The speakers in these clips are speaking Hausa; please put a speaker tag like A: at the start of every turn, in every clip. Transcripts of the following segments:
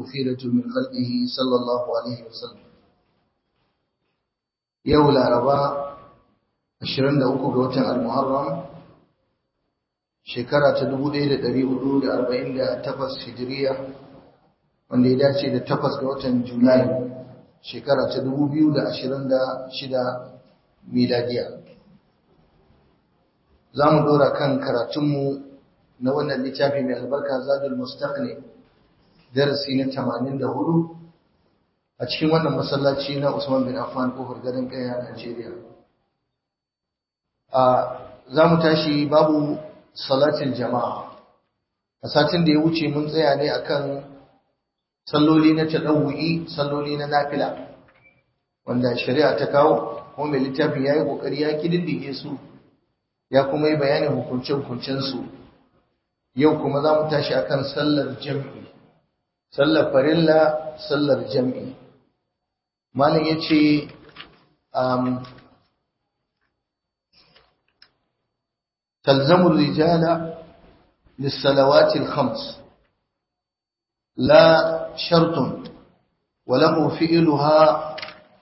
A: خيرة من خلقه صلى الله عليه وسلم يوم الأربعاء 23 ga watan Al-Muharram shekara ta 1448 Hijiriya wanda ya dace da 8 ga watan Julai shekara ta 2026 miladiya za mu dora kan karatunmu na wannan littafi mai albarka zadul mustaqni darasi na 84 a cikin wannan masallaci na Usman bin Affan kofar gadon kaya a Najeriya a za mu tashi babu salatin jama'a a satin da ya wuce mun tsaya ne akan salloli na tadawu'i salloli na nafila wanda shari'a ta kawo kuma mai littafin ya yi ƙoƙari ya kididdige su ya kuma yi bayanin hukunce-hukuncen su yau kuma za mu tashi akan sallar jam'i sallar farilla sallar jam'i malam ya ce تلزم الرجال للصلوات الخمس لا شرط وله فعلها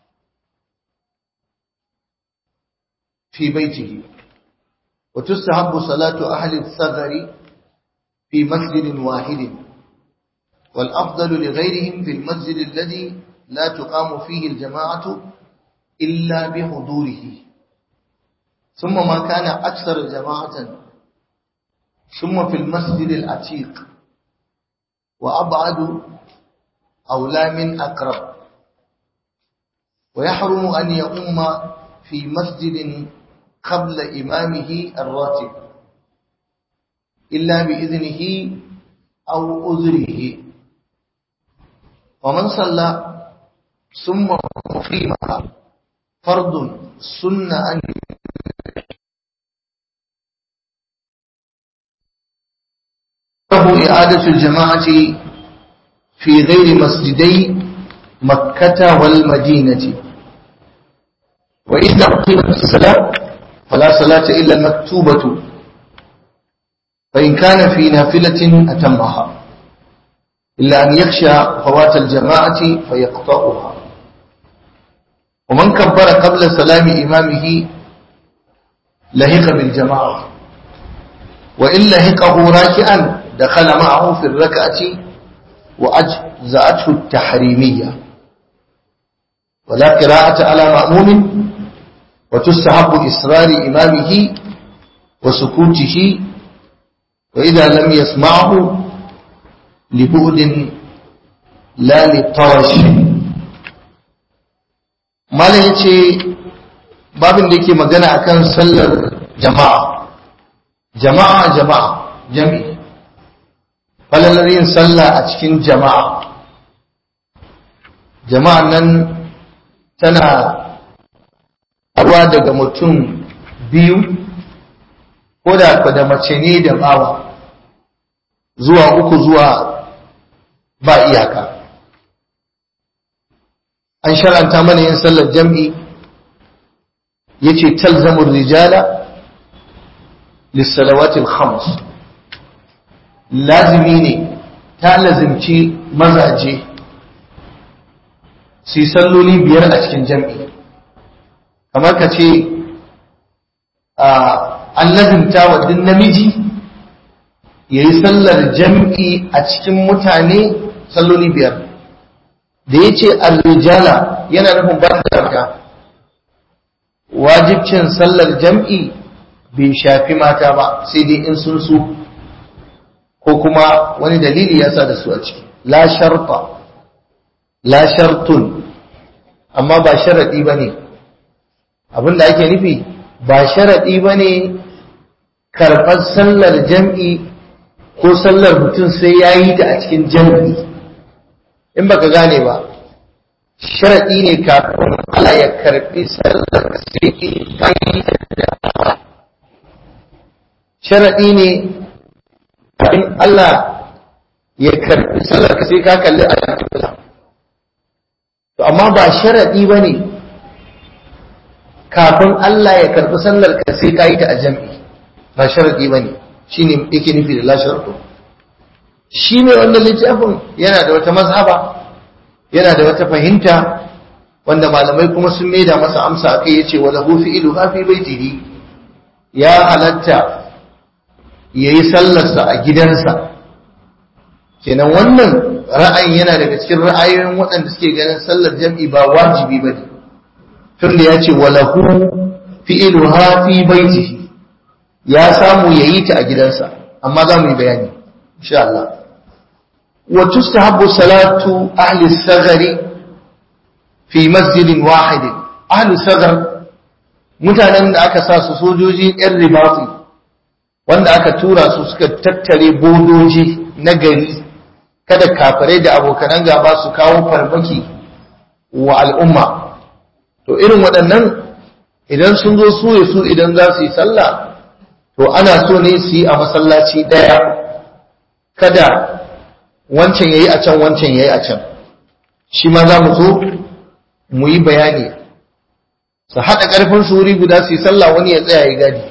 A: في بيته وتستحب صلاة أهل الثغر في مسجد واحد والأفضل لغيرهم في المسجد الذي لا تقام فيه الجماعة إلا بحضوره ثم ما كان أكثر جماعة ثم في المسجد العتيق وأبعد أولى من أقرب ويحرم أن يؤم في مسجد قبل إمامه الراتب إلا بإذنه أو أذره ومن صلى ثم مقيمها فرض سنة أن له إعادة الجماعة في غير مسجدي مكة والمدينة وإذا أقيمت الصلاة فلا صلاة إلا المكتوبة فإن كان في نافلة أتمها إلا أن يخشى فوات الجماعة فيقطعها ومن كبر قبل سلام إمامه لهق بالجماعة وإن لهقه راكعا دخل معه في الركعة وأجزأته التحريمية ولا قراءة على مأموم وتستحب إصرار إمامه وسكوته وإذا لم يسمعه لبعد لا لطرش malam ya ce babin da yake magana akan sallar jama'a jama'a jama'a jami'i falalar yin sallah a cikin jama'a jama'a nan tana ruwa daga mutum biyu ko da da mace ne da bawa zuwa uku zuwa ba iyaka an shar'anta mana yin sallar jam'i yace talzamur rijala lissalawatil khams lazimi ne ta lazimci mazaje su yi salloli biyar a cikin jam'i kamar ka ce an lazimta wa duk namiji ya yi sallar jam'i a cikin mutane salloli biyar da ya ce arrijala yana nufin ba da wajibcin sallar jam'i bai shafi mata ba sai dai in sun su ko kuma wani dalili ya sa da su a ciki la sharta la shartun amma ba sharaɗi ba ne abinda ake nufi ba sharaɗi ba ne karɓar sallar jam'i ko sallar mutum sai ya yi ta a cikin jam'i in baka gane ba sharaɗi ne kafin Allah ya karɓi sallar sai ka yi ta sharaɗi ne kafin Allah ya karɓi sallar ka sai ka kalli a to amma ba sharaɗi ba ne kafin Allah ya karɓi sallar ka sai ka yi ta a jam'i ba sharaɗi ba ne shi ne yake nufi da la sharaɗo shi mai wannan littafin yana da wata mazhaba yana da wata fahimta wanda malamai kuma sun maida masa amsa akai yace wala hu fi ilu fi baitihi ya halatta yayi sallarsa a gidansa kenan wannan ra'ayin yana daga cikin ra'ayoyin waɗanda suke ganin sallar jam'i ba wajibi bane tunda yace wala hu fi ilu fi baitihi ya samu yayi ta a gidansa amma za mu yi bayani insha Allah wa tustahabbu salatu ahli sagari fi masjidin wahidin ahli sagar mutanen da aka sa su sojoji yan ribati wanda aka tura su suka tattare bodoji na gari kada kafirai da abokanan gaba su kawo farmaki wa al'umma to irin waɗannan idan sun zo su su idan za su yi sallah to ana so ne su yi a masallaci ɗaya kada wancan ya yi a can wancan ya yi a can shi ma za mu zo mu yi bayani su haɗa ƙarfin su wuri guda su yi sallah wani ya tsaya ya gadi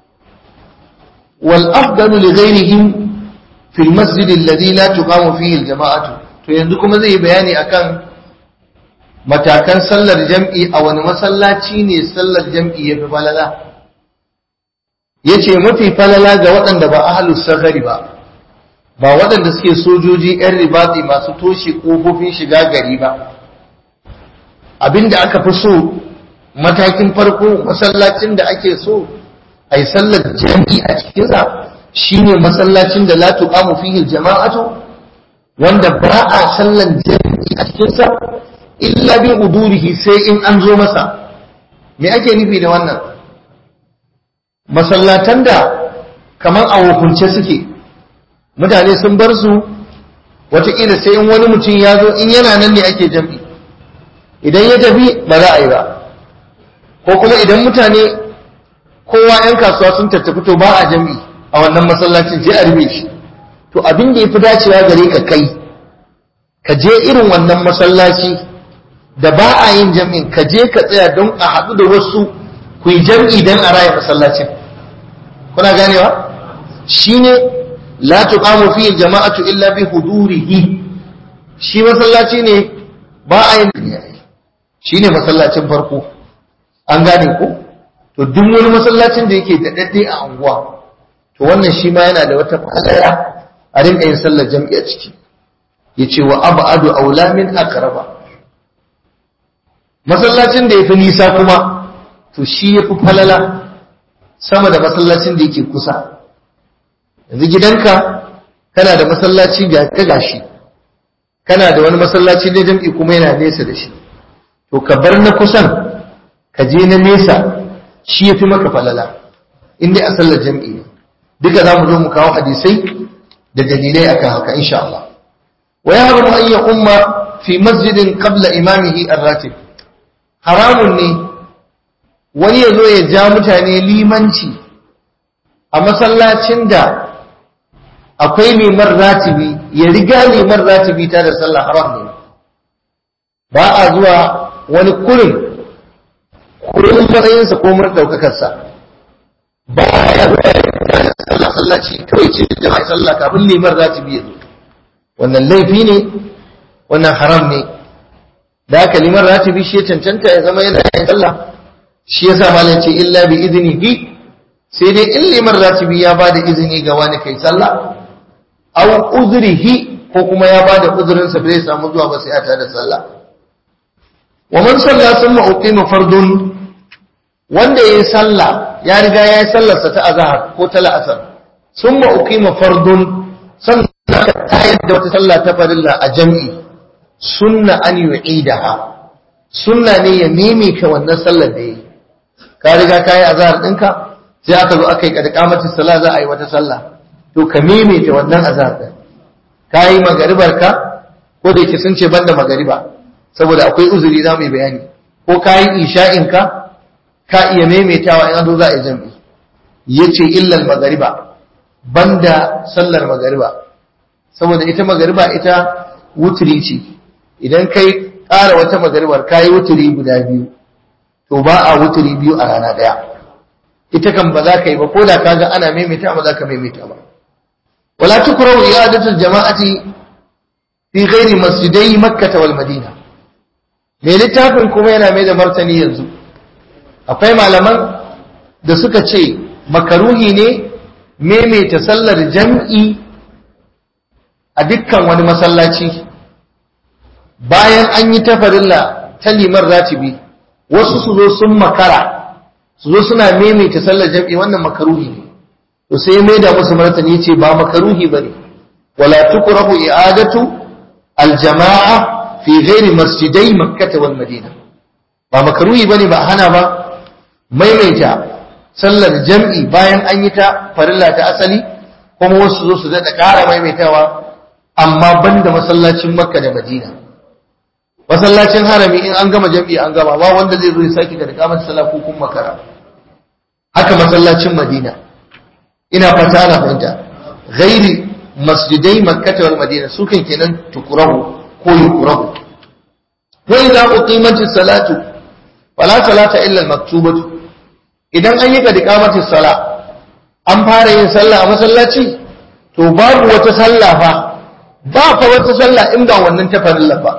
A: wal afdalu li ghairihim fi al masjid alladhi la tuqamu fihi al jama'atu to yanzu kuma zai yi bayani akan matakan sallar jam'i a wani masallaci ne sallar jam'i ya fi falala ya ce mafi falala ga waɗanda ba ahalus safari ba ba waɗanda suke sojoji 'yan ribati masu toshe ƙofofin shiga gari ba abinda aka fi so matakin farko masallacin da ake so a yi sallar jam'i a cikinsa shine masallacin da la tuqamu fihi jama'atu wanda ba a sallar jam'i a cikinsa illa bi udurihi sai in an zo masa me ake nufi da wannan masallatan da kamar a hukunce suke mutane sun bar su wataƙila sai in wani mutum ya zo in yana nan ne ake jam'i idan ya tafi ba za a yi ba ko kuma idan mutane kowa 'yan kasuwa sun tattafi to ba a jam'i a wannan masallacin je a rufe shi to abin da ya fi dacewa gare ka kai ka je irin wannan masallaci da ba a yin jam'in ka je ka tsaya don a haɗu da wasu ku yi jam'i don a raya masallacin kuna ganewa shine la tuqamu fi jama'atu illa bi hudurihi shi masallaci ne ba a yin shine masallacin farko an gane ko to duk wani masallacin da yake da dadde a anguwa to wannan shi ma yana da wata falala a rinka yin sallar jam'i a ciki yace wa abadu aula min aqraba masallacin da yafi nisa kuma to shi yafi falala sama da masallacin da yake kusa yanzu gidanka kana da masallaci ga ka gashi kana da wani masallaci na jam'i kuma yana nesa da shi to ka bar na kusan ka je na nesa shi yafi maka falala inda a sallar jam'i ne duka za mu zo mu kawo hadisai da dalilai akan haka insha Allah wa yahrumu an ya umma fi masjidin qabla imamihi ar-ratib haramun ne wani ya zo ya ja mutane limanci a masallacin da akwai liman ratibi ya riga liman ratibi ta da sallah haram ne ba a zuwa wani kurin kurin matsayinsa ko mun ɗaukakarsa ba ya zuwa ya sallah sallaci kawai ce da mai sallah kafin liman ratibi ya zo wannan laifi ne wannan haram ne da haka liman ratibi shi ya cancanta ya zama yana yin sallah shi yasa malam ce illa bi idnihi sai dai in liman ratibi ya bada izini ga wani kai sallah aw uzrihi ko kuma ya bada uzurin sa bai samu zuwa ba sai a tada sallah wa man salla thumma uqima fardun wanda yayi sallah ya riga yayi sallar sa ta azhar ko ta la'asar thumma uqima fardun sannan ka tayar da wata sallah ta farilla a jam'i sunna an yu'idaha sunna ne ya mimika wannan sallar da yayi ka riga ka yi azahar ɗinka sai aka zo aka yi ƙarƙamacin sallah za a yi wata sallah to ka maimaita wannan azahar ɗin ka yi magaribar ka ko da yake sun ce banda magariba saboda akwai uzuri za mu yi bayani ko ka yi isha'in ka ka iya maimaitawa in an zo za a yi jam'i ya ce illal magariba banda sallar magariba saboda ita magariba ita wuturi ce idan kai ƙara wata magaribar ka yi wuturi guda biyu to ba a wuturi biyu a rana ɗaya ita kan ba za ka yi ba ko da ka ga ana maimaita ba za ka maimaita ba wala tukrahu i'adatu al-jama'ati fi ghairi masjidai makkah wal madina me littafin kuma yana mai da martani yanzu akwai malaman da suka ce makaruhi ne maimaita sallar jam'i a dukkan wani masallaci bayan an yi tafarilla ta limar ratibi wasu su zo sun makara su zo suna maimaita sallar jam'i wannan makaruhi ne to sai mai da musu martani ce ba makaruhi bane wala tukrahu i'adatu aljama'a fi ghairi masjidai makkah wal madina ba makaruhi bane ba hana ba maimaita sallar jam'i bayan an yi ta farilla ta asali kuma wasu zo su daɗa ƙara maimaitawa amma banda masallacin makka da madina masallacin harami in an gama jam'i an gama ba wanda zai zo ya sake da kamar sallah ko kun makara haka masallacin madina ina fata ana fahimta ghairi masjidai makkata wal madina su kan kenan tukurahu ko yukurahu wa idza uqimatis salatu fala salata illa al maktubatu idan an yi ka dikamati sala an fara yin sallah a masallaci to babu wata sallah fa ba fa wata sallah in ba wannan ta farilla ba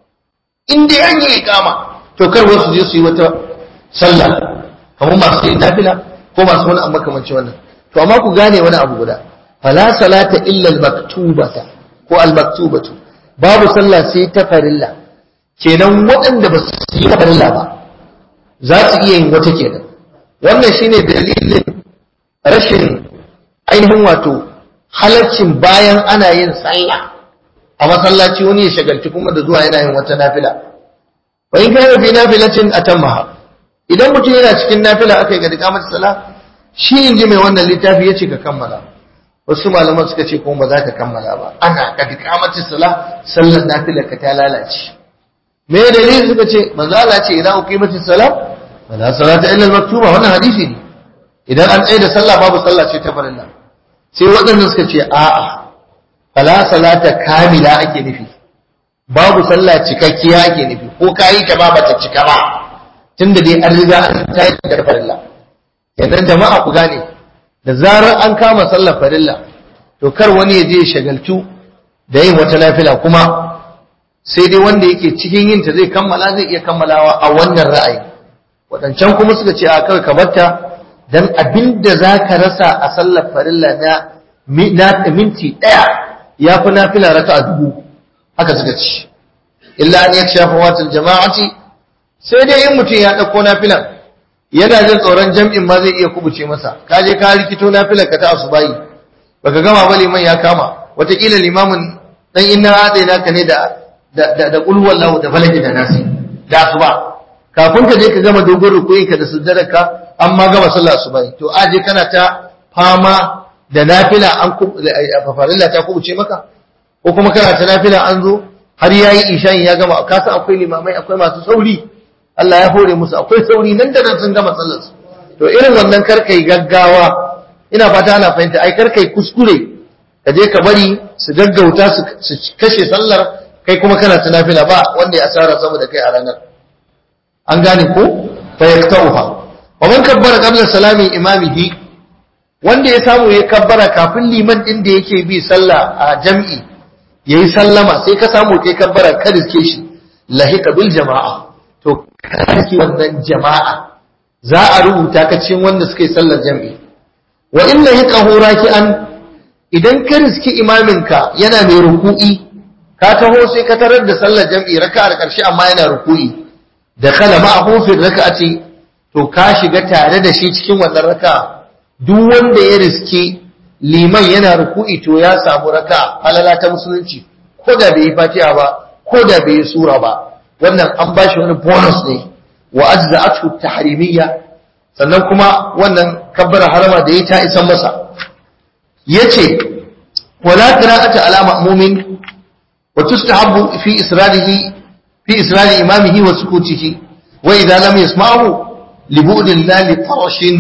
A: in dai an yi ikama to kar wasu je su yi wata sallah kamar masu yin nafila ko masu wani amma kamanci wannan to amma ku gane wani abu guda fala salata illa al-maktubata ko al-maktubatu babu sallah sai ta farilla kenan waɗanda ba su yi ta farilla ba za su iya yin wata kenan wannan shine dalilin rashin ainihin wato halaccin bayan ana yin sallah a masallaci wani ya shagalci kuma da zuwa yana yin wata nafila wa in kana fi nafilatin atammaha idan mutum yana cikin nafila aka yi ga dikamar sala shi in ji mai wannan littafi ya ce ka kammala wasu malaman suka ce kuma ba za ka kammala ba ana ka dikamar sala sallar nafila ka ta lalace me dalili suka ce manzo Allah ce idan uqimatis sala wala salata illa al-maktuba wannan hadisi ne idan an tsaye da sallah babu sallah ce ta farilla sai waɗannan suka ce a'a fala salata kamila ake nufi babu sallah cikakkiya ake nufi ko kayi ta ba bata cika ba tunda dai an riga an tayar da farilla yanzu jama'a ku gane da zarar an kama sallar farilla to kar wani ya je ya shagaltu da yin wata nafila kuma sai dai wanda yake cikin yin ta zai kammala zai iya kammalawa a wannan ra'ayi waɗancan kuma suka ce a kawai ka barta dan abinda za ka rasa a sallar farilla na minti ɗaya ya fi nafila raka a dubu haka suka ci illa an ya shafa watan jama'ati sai dai in mutum ya ɗauko nafilan yana jin tsoron jam'in ma zai iya kubuce masa ka je ka rikito nafilar ka ta asubayi baka gama ba liman ya kama wataƙila limamin dan inna haɗe naka ne da da da kulwar lahu da falaki da nasi da asuba kafin ka je ka gama dogon rukuyin ka da sujjadar ka an ma gama sallah asubahi to aje kana ta fama da nafila an farilla ta kubuce maka ko kuma kana ta nafila an zo har yayi isha'i ya gama ka san akwai limamai akwai masu sauri Allah ya hore musu akwai sauri nan da nan sun gama sallar su to irin wannan karkai gaggawa ina fata ana fahimta ai karkai kuskure ka je ka bari su gaggauta su kashe sallar kai kuma kana ta nafila ba wanda ya asara saboda kai a ranar an gane ko fa yaktauha wa man kabbara qabla salami imamihi wanda ya samu ya kabbara kafin liman din da yake bi sallah a jam'i yayi sallama sai ka samu kai kabbara ka riske shi lahika bil jama'a to karki wannan jama'a za a rubuta ka cikin wanda suka yi sallar jam'i wa in lahiqahu raki'an idan ka riski imaminka yana mai ruku'i ka taho sai ka tarar da sallar jam'i raka'ar karshe amma yana ruku'i da kala ma'ahu fi raka'ati to ka shiga tare da shi cikin wannan raka'a duk wanda ya riske liman yana ruku'i to ya samu raka halala ta musulunci ko da bai yi fatiha ba ko da bai yi sura ba wannan an ba shi wani bonus ne wa ajza'atu tahrimiyya sannan kuma wannan kabbara harama da ya ta isan masa yace wala qira'ata ala ma'mumin wa tustahabbu fi israrihi fi israri imamihi wa sukutihi wa idza lam yasma'hu li bu'din la li tarashin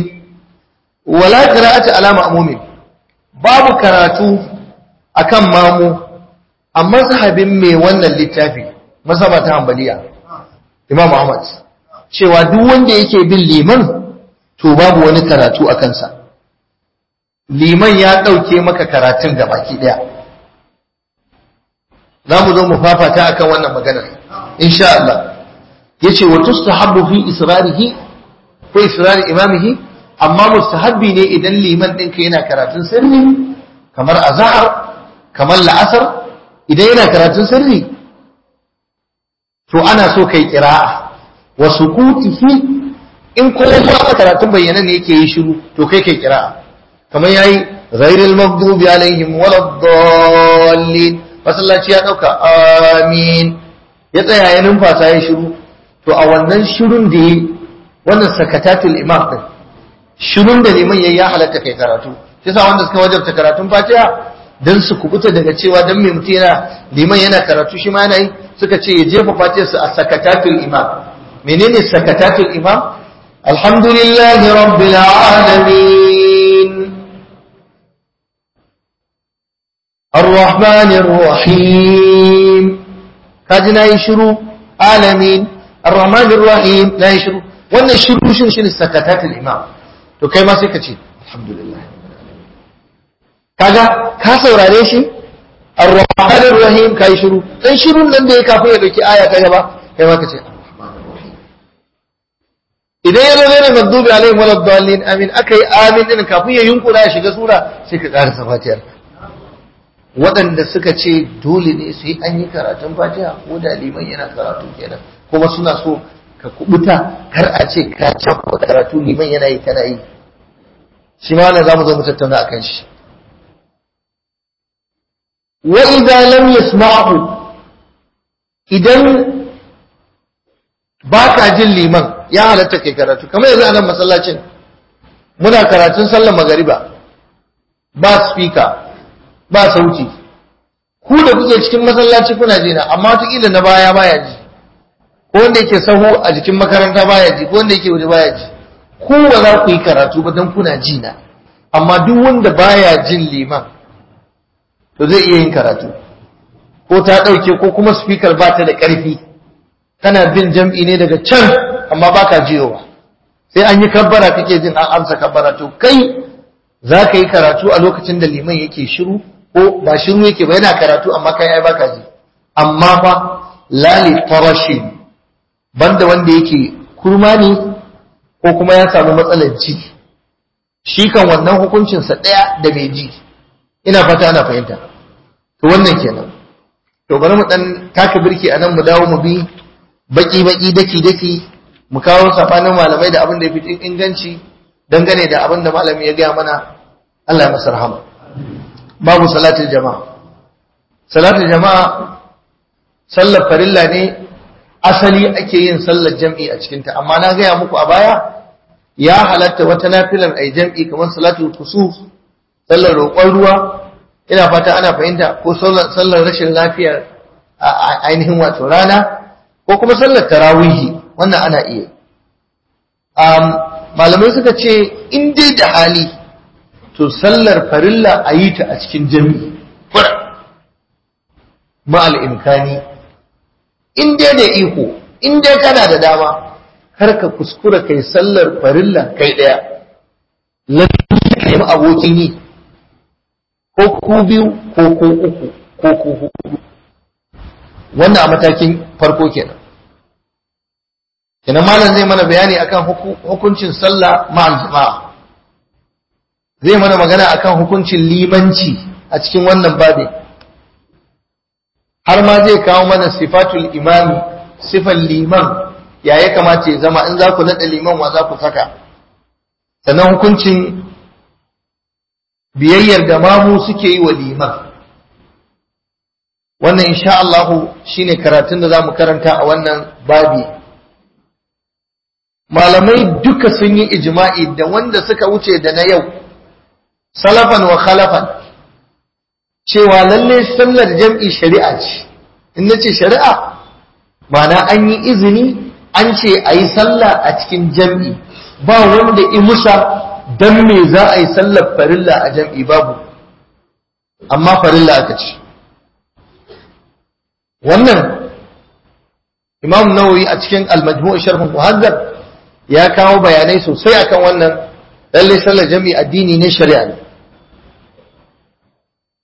A: wala qira'ata ala ma'mumin babu karatu akan mamu amma sahabin mai wannan littafi masaba ta hanbaliya imam Ahmad cewa duk wanda yake bin liman to babu wani karatu a kansa liman ya ɗauke maka karatun da baki ɗaya za mu zo mu fafata akan wannan maganar insha Allah yace wa tustahabbu fi israrihi ko israri imamihi amma mustahabbi ne idan liman ɗinka yana karatun sirri kamar azhar kamar la'asar idan yana karatun sirri to ana so kai qira'a wa sukutihi in kuma ba karatun bayyana ne yake yi shiru to kai kai qira'a kamar yayi ghairil maghdubi alaihim waladdallin masallaci ya dauka amin ya tsaya ya numfasa ya shiru to a wannan shirun da yi wannan sakatatul imam din shirun da liman yayi ya halatta kai karatu shi sa wanda suka wajabta karatun fatiha dan su kubuta daga cewa dan mai mutum yana liman yana karatu shi ma yana yi suka ce ya jefa fatihar su a sakatatul imam menene sakatatul imam alhamdulillahi rabbil alamin الرحمن الرحيم كاجنا يشرو عالمين الرحمن الرحيم لا يشرو wannan shiru shin shin sakatatul imam to kai ma sai ka ce alhamdulillah kaga ka saurare shi ar-rahman ar-rahim kai shiru dan shirun nan da ya kafin ya dauki aya ta gaba kai ma ka ce idan ya zo ne magdubi alaihim waladdallin amin akai amin din kafin ya yunkura ya shiga sura sai ka karasa fatiyar waɗanda suka ce dole ne sai an yi karatun fatiha ko da liman yana karatu kenan kuma suna so ka kubuta kar a ce ka cafa karatu liman yana yi kana yi shi ma wannan zamu zo mu tattauna akan shi wa idza lam yasma'hu idan baka jin liman ya halatta kai karatu kamar yanzu a nan masallacin muna karatun sallar magariba ba speaker ba sauti ku da kuke cikin masallaci kuna ji na amma wataƙila na baya baya ji ko wanda yake sahu a jikin makaranta baya ji ko wanda yake waje baya ji ku ba za ku yi karatu ba don kuna ji na amma duk wanda baya jin liman to zai iya yin karatu ko ta ɗauke ko kuma speaker ba ta da ƙarfi kana bin jam'i ne daga can amma baka jiyowa sai an yi kabbara kake jin an amsa kabbara to kai za ka yi karatu a lokacin da liman yake shiru ko ba shiru yake ba yana karatu amma kai ai baka ji amma fa lali tarashin banda wanda yake kurma ne ko kuma ya samu matsalar ji shi kan wannan hukuncinsa ɗaya da mai ji ina fata ana fahimta to wannan kenan to bari mu dan taka birki a nan mu dawo mu bi baki baki daki daki mu kawo sabanin malamai da abin da ya fi inganci dangane da abin da malami ya gaya mana Allah ya masa rahama babu salatul jama'a salatul jama'a sallar farilla ne asali ake yin sallar jam'i a cikinta amma na gaya muku a baya ya halatta wata nafilar ai jam'i kamar salatul kusuf sallar roƙon ruwa ina fata ana fahimta ko sallar rashin lafiyar ainihin wato rana ko kuma sallar tarawihi wannan ana iya malamai suka ce in dai da hali to sallar farilla a yi ta a cikin jami'i fura ma'al imkani in dai da iko in dai kana da dama kar ka kuskura kai sallar farilla kai daya lalle ka yi abokin yi ko ku biyu ko ku uku ko ku hudu wannan a matakin farko kenan kenan malam zai mana bayani akan hukuncin sallah ma'al jama'a zai mana magana akan hukuncin limanci a cikin wannan babin har ma zai kawo mana sifatul imami sifan liman ya ya kamata ya zama in za ku naɗa liman wa za ku saka sannan hukuncin biyayyar da mamu suke yi wa liman wannan insha Allahu shine karatun da za mu karanta a wannan babi malamai duka sun yi ijma'i da wanda suka wuce da na yau salafan wa khalafan cewa lalle sallar jam'i shari'a ce in nace shari'a mana an yi izini an ce a yi sallah a cikin jam'i ba wanda in musa don me za a yi sallar farilla a jam'i babu amma farilla aka ce wannan imam nawawi a cikin al-majmu' sharh muhazzab ya kawo bayanai sosai akan wannan lalle sallar jam'i addini ne shari'a ne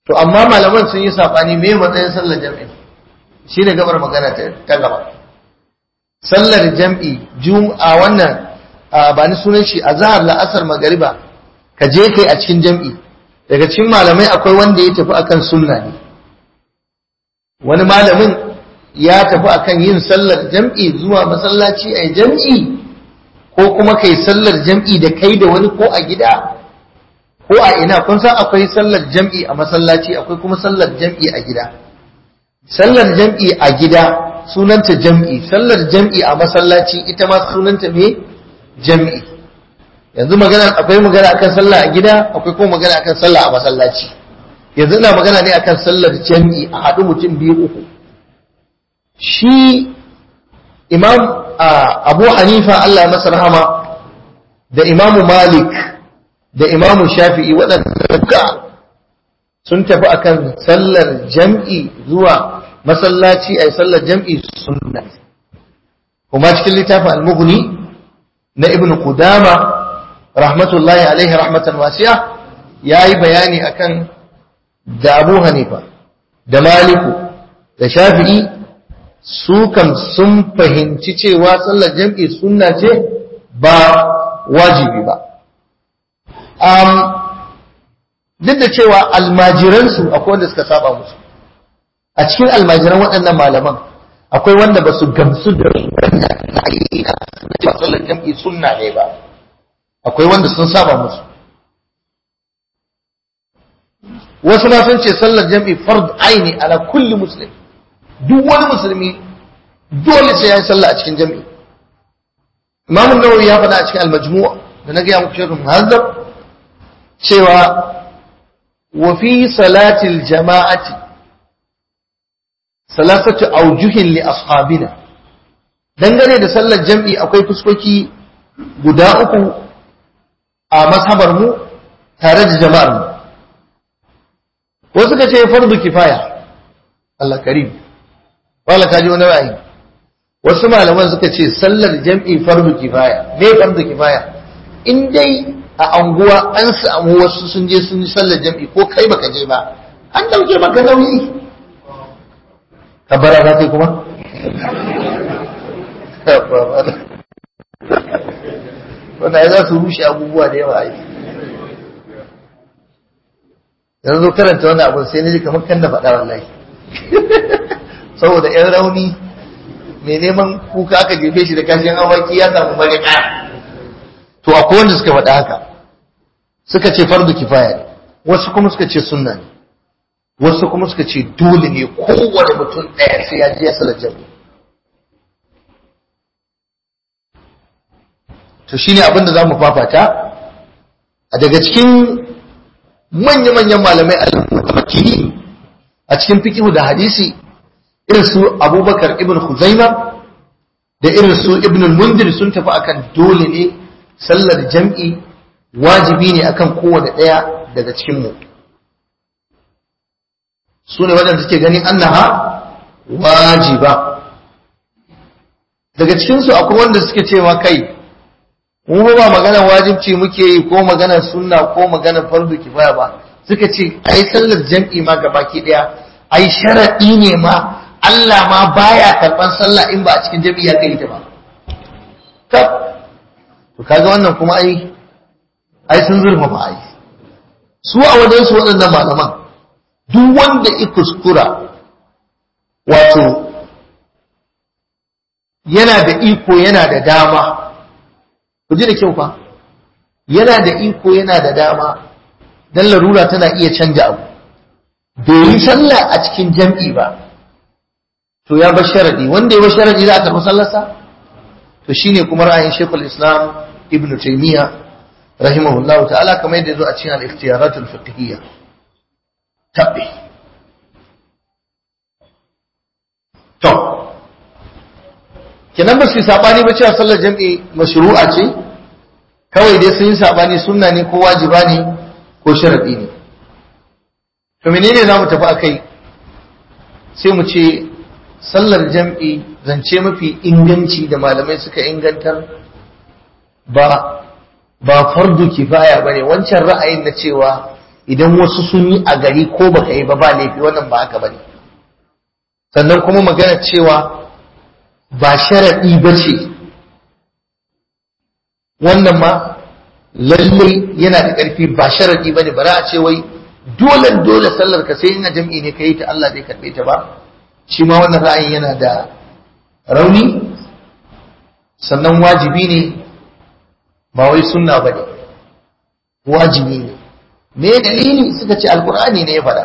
A: to amma malaman sun yi sabani me matsayin sallar jam'i shine gabar magana ta gaba sallar jam'i a wannan ba ni sunan shi a zahar la'asar magariba ka je kai a cikin jam'i daga cikin malamai akwai wanda ya tafi akan sunna ne wani malamin ya tafi akan yin sallar jam'i zuwa masallaci a jam'i ko kuma kai sallar jam'i da kai da wani ko a gida ko a ina kun san akwai sallar jam'i a masallaci akwai kuma sallar jam'i a gida sallar jam'i a gida sunanta jam'i sallar jam'i a masallaci ita ma sunanta me jam'i yanzu magana akwai magana akan sallah a gida akwai kuma magana akan sallah a masallaci yanzu ina magana ne akan sallar jam'i a haɗu mutum biyu uku shi imam abu hanifa Allah ya masa rahama da imamu malik da imamu shafi'i waɗanda sun tafi akan sallar jam'i zuwa masallaci a sallar jam'i sunna kuma cikin littafin al-mughni na ibn qudama rahmatullahi alaihi rahmatan wasi'a yayi bayani akan da abu hanifa da maliku da shafi'i su kan sun fahimci cewa sallar jam'i sunna ce ba wajibi ba duk da cewa almajiransu akwai wanda suka saba musu a cikin almajiran waɗannan malaman akwai wanda ba su gamsu da cewa sallar jam'i sunna ne ba akwai wanda sun saba musu wasu ma sun ce sallar jam'i fard aini ala kulli muslim duk wani musulmi dole sai ya yi sallah a cikin jam'i Imam Nawawi ya faɗa a cikin al-Majmu' da na gaya muku shirin muhazzab cewa wa fi salatil jama'ati salasatu aujuhin li ashabina dangane da sallar jam'i akwai fuskoki guda uku a mazhabar mu tare da jama'ar mu wasu ka ce fardu kifaya Allah karim wala ka ji wani ra'ayi wasu malaman suka ce sallar jam'i fardu kifaya me fardu kifaya in dai a anguwa an samu wasu sun je sun yi sallar jam'i ko kai baka je ba an dauke maka nauyi kabara za kai kuma wanda ya za su rushe abubuwa da yawa ai yanzu zo karanta wani abu sai na ji kamar kan da faɗa wallahi saboda yan rauni mai neman kuka aka jefe shi da kashin awaki ya samu mariƙa to akwai wanda suka faɗa haka suka ce fardu kifaya ne wasu kuma suka ce sunna ne wasu kuma suka ce dole ne kowane mutum ɗaya sai ya je ya salar jami to shine abin da za mu fafata a daga cikin manya-manyan malamai al-makini a cikin fikihu da hadisi irin su abubakar ibn Khuzaima da irin su ibn mundir sun tafi akan dole ne sallar jam'i wajibi ne akan kowane ɗaya daga cikinmu su ne waɗanda suke ganin annaha wajiba daga cikinsu akwai wanda suke cewa kai mu ba maganar wajibci muke yi ko maganar sunna ko maganar fardu kifaya ba suka ce ai sallar jam'i ma gabaki ɗaya ai sharaɗi ne ma Allah ma baya karɓan sallah in ba a cikin jam'i ya kai ta ba tab to kaga wannan kuma ai ai sun zurfafa ai su a wajen su waɗannan malaman duk wanda i kuskura wato yana da iko yana da dama ku ji da kyau fa yana da iko yana da dama dan larura tana iya canja abu bai yi sallah a cikin jam'i ba to ya bar sharadi wanda ya bar sharadi za a karɓi sallarsa to shine kuma ra'ayin Sheikhul Islam Ibn Taymiyyah rahimahullahu ta'ala kamar yadda zo a cikin al-ikhtiyarat al-fiqhiyya tabbi to kenan ba su sabani ba cewa sallar jam'i mashru'a ce kawai dai sun yi sabani sunna ne ko wajiba ne ko sharadi ne to menene zamu tafi akai sai mu ce sallar jam'i zance mafi inganci da malamai suka ingantar ba ba fardu kifaya bane wancan ra'ayin na cewa idan wasu sun yi a gari ko baka yi ba ba laifi wannan ba haka bane sannan kuma magana cewa ba sharaɗi ba ce wannan ma lallai yana da ƙarfi ba sharaɗi ba ne ba za a ce wai dole dole sallar ka sai ina jam'i ne ka yi ta Allah zai karɓe ta ba shi ma wannan ra'ayin yana da rauni sannan wajibi ne ba wai sunna ba ne wajibi ne me dalili suka ce alkur'ani ne ya faɗa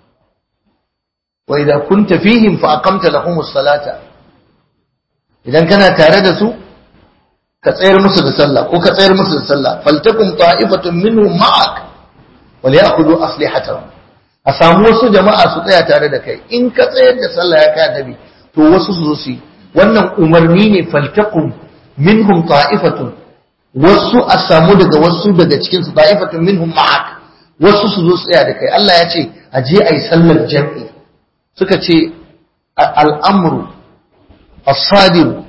A: wa idza kunta fihim fa aqamta lahumus salata idan kana tare da su ka tsayar musu da sallah ko ka tsayar musu da sallah faltakum ta'ifatun minhum ma'ak wal ya'khudhu aslihatahum a samu wasu jama'a su tsaya tare da kai in ka tsayar da sallah ya kai annabi to wasu su zo su wannan umarni ne faltakum minhum ta'ifatun wasu a samu daga wasu daga cikin su ta'ifatun minhum ma'ak wasu su zo su tsaya da kai Allah ya ce a je ayi sallar jami'i suka ce al'amru as-sadir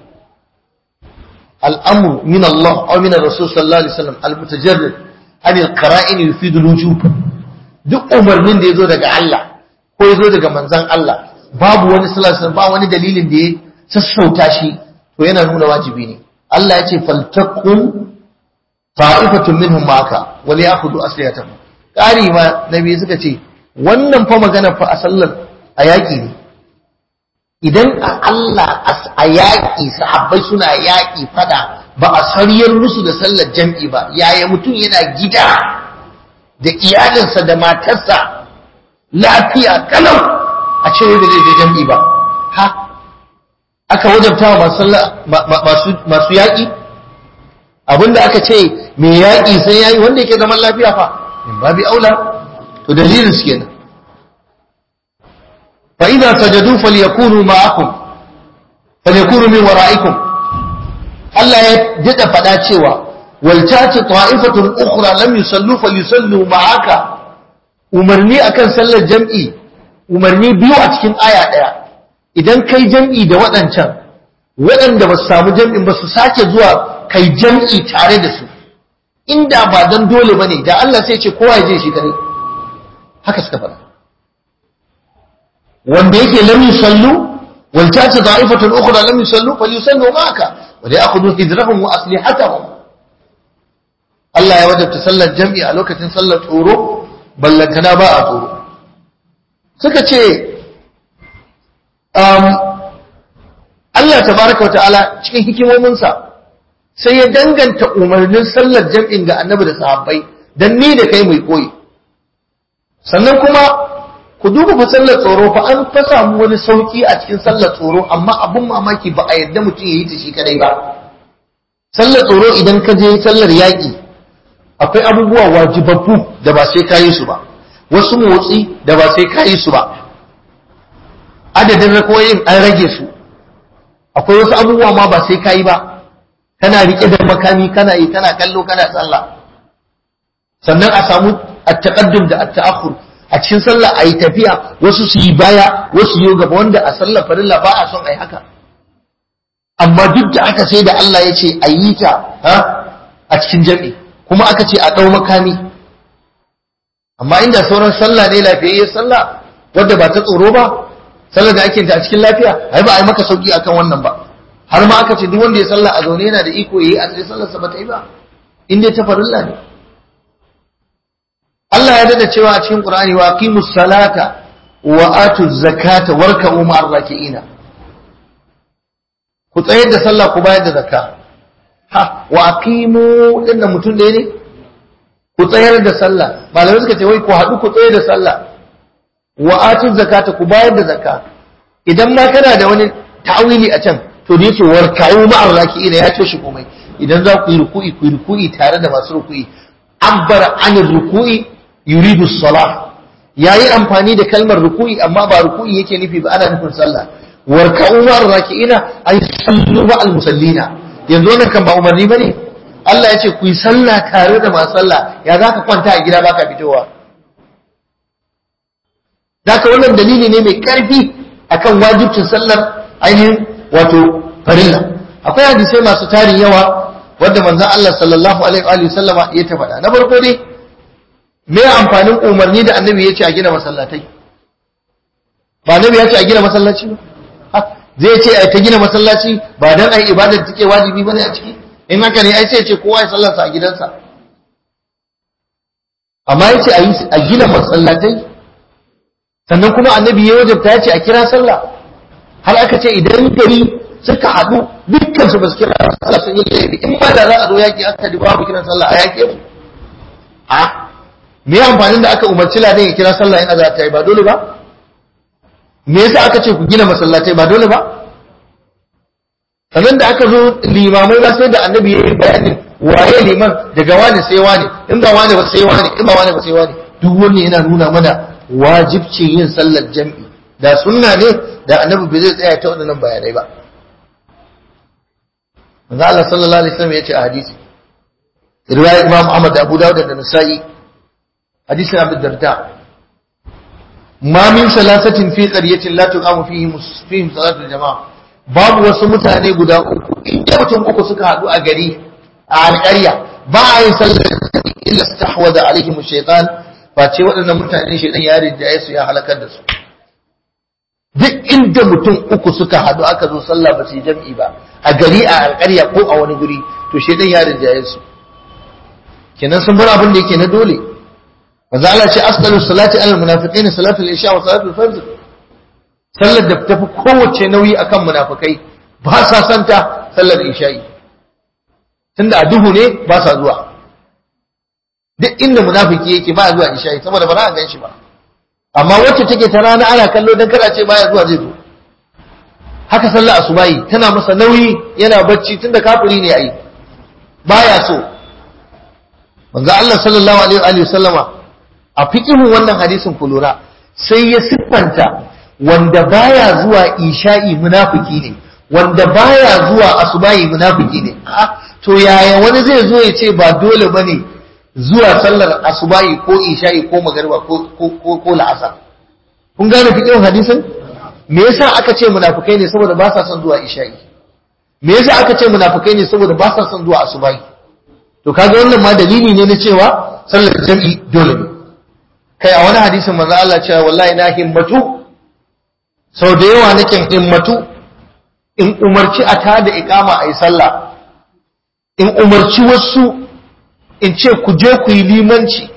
A: الأمر من الله أو من الرسول صلى الله عليه وسلم المتجرد عن القرائن يفيد الوجوب duk umarnin da ya zo daga Allah ko ya zo daga manzan Allah babu wani sallallahu ba wani dalilin da ya sassauta shi to yana nuna wajibi ne Allah ya ce faltakum ta'ifatun minhum ma'aka wal ya'khudhu asliyatahum kari ma nabi suka ce wannan fa magana fa a sallar a yaƙi ne idan a Allah a yaƙi sahabbai suna yaƙi fada ba a sariyar musu da sallar jam'i ba yaya mutum yana gida da iyalinsa da matarsa lafiya kalau a ce da zai je jam'i ba ha aka wajabta masu yaƙi abinda aka ce mai yaƙi sai yayi wanda yake zaman lafiya fa in babi aula to dalilin su kenan فإذا سجدوا فليكونوا معكم فليكونوا من ورائكم Allah ya daɗa faɗa cewa waltati ta'ifatun ukhra lam yusallu falyusallu ma'aka umarni akan sallar jam'i umarni biyu a cikin aya ɗaya idan kai jam'i da waɗancan waɗanda ba su samu jam'in ba su sake zuwa kai jam'i tare da su inda ba dan dole bane da Allah sai ce kowa ya je shi kare haka suka faɗa wanda yake lam yusallu wal tati da'ifatun ukhra lam yusallu falyusallu ma'aka wa ya'khudhu hidrahum wa aslihatahum Allah ya wajabta sallar jami'i a lokacin sallar tsoro ballantana ba a tsoro suka ce um, Allah tabaraka wa ta'ala cikin hikimominsa sai ya danganta umarnin sallar jam'in ga annabi da sahabbai dan ni da kai mai koyi sannan kuma ku duba fa sallar tsoro fa an fa samu wani sauki a cikin sallar tsoro amma abun mamaki ba a yadda mutum ya yi ta shi kadai ba sallar tsoro idan ka je sallar yaƙi akwai abubuwa wajibabbu da ba sai ka yi su ba wasu motsi da ba sai ka yi su ba adadin rakoyin an rage su akwai wasu abubuwa ma ba sai ka yi ba kana riƙe da makami kana yi kana kallo kana sallah sannan a samu at-taqaddum da at-ta'akhur a cikin sallah a yi tafiya wasu su yi baya wasu yi gaba wanda a sallar farilla ba a son a yi haka amma duk da aka sai da Allah ya ce a yi ta a cikin jam'i kuma aka ce a ɗau makami amma inda sauran sallah ne lafiyayye sallah wadda ba ta tsoro ba sallar da ake ta a cikin lafiya ai ba a yi maka sauki akan wannan ba har ma aka ce duk wanda ya sallah a zaune yana da iko yayi a tsaye sallarsa ba ta yi ba in dai ta farilla ne Allah ya dada cewa a cikin Qur'ani wa aqimus salata wa atuz zakata warka'u ma'ar raki'ina ku tsayar da sallah ku bayar da zakka ha wa aqimu din mutum ɗaya ne ku tsayar da sallah malamai suka ce wai ku haɗu ku tsayar da sallah wa atuz zakata ku bayar da zakka idan ma kana da wani ta'awili a can to da yake warka'u ma'ar raki'ina ya toshe komai idan za ku yi ruku'i ku yi ruku'i tare da masu ruku'i abbara anir ruku'i yuridu salah yayi amfani da kalmar ruku'i amma ba ruku'i yake nufi ba ana nufin sallah warka'u ma'ar raki'ina ay sallu ma'al musallina yanzu wannan kan ba umarni bane Allah ya ce ku yi sallah tare da masu sallah ya zaka kwanta a gida baka fitowa zaka wannan dalili ne mai karfi akan wajibcin sallar ainihin wato farilla akwai hadisai masu tarin yawa wanda manzon Allah sallallahu alaihi wa sallama ya ta faɗa na farko dai me amfanin umarni da annabi ya ce a gina masallatai ba annabi ya ce a gina masallaci ba zai ce a ta gina masallaci ba dan ai ibadar take wajibi bane a ciki in haka ne ai sai ce kowa ya sallarsa a gidansa amma ya ce a gina masallatai sannan kuma annabi ya wajabta ya ce a kira sallah har aka ce idan gari suka haɗu dukkan su ba su kira sallah sun yi laifi in ba da za a zo yaƙi aka ji babu kiran sallah a yaƙe su a me amfanin da aka umarci ladan ya kira sallah in azata yi ba dole ba me yasa aka ce ku gina masallatai ba dole ba sannan da aka zo limamai ba sai da annabi ya yi bayanin waye liman daga wani sai wani in ba wani ba sai wani in ba wani ba sai wani duk wani yana nuna mana wajibcin yin sallar jam'i da sunna ne da annabi bai zai tsaya ta waɗannan bayanai ba manzo Allah sallallahu alaihi wasallam ya ce a hadisi riwayat Imam Ahmad da Abu Dawud da Nasa'i hadisin Abu Darda ma min salasatin fi qaryatin la tuqamu fihi fihim salatul jama'a babu wasu mutane guda uku inda mutum uku suka hadu a gari a alƙarya ba a yin sallar illa stahwada alaihim shaytan ba ce waɗannan mutane shaytan ya rinjaye su ya halakar da su duk inda mutum uku suka hadu aka zo sallah ba su yi jam'i ba a gari a alƙarya ko a wani guri to shaytan ya rinjaye su kenan sun bar abin da yake na dole manzo Allah ce asqalu salati alal munafiqin salatu al-isha wa salatu al-fajr sallar da tafi kowace nauyi akan munafikai ba sa santa sallar isha'i tunda a duhu ne ba sa zuwa duk inda munafiki yake ba zuwa isha'i saboda ba za a ganshi ba amma wacce take ta rana ana kallo dan kada ce baya zuwa zai zo haka sallar asubahi tana masa nauyi yana bacci tunda kafiri ne ai baya so manzo Allah sallallahu alaihi wa sallama a fiqhin wannan hadisin ku lura sai ya siffanta wanda baya zuwa isha'i munafiki ne wanda baya zuwa asubahi munafiki ne to yaya wani zai zo ya ce ba dole bane zuwa sallar asubahi ko isha'i ko magariba ko ko ko la'asar kun gane fiqhin hadisin me yasa aka ce munafikai ne saboda ba sa son zuwa isha'i me yasa aka ce munafikai ne saboda ba sa son zuwa asubahi to kaga wannan ma dalili ne na cewa sallar jam'i dole ne kai a wani hadisin manzo Allah cewa wallahi na himmatu sau da yawa nake himmatu in umarci a tada iqama ayi sallah in umarci wasu in ce ku je ku yi limanci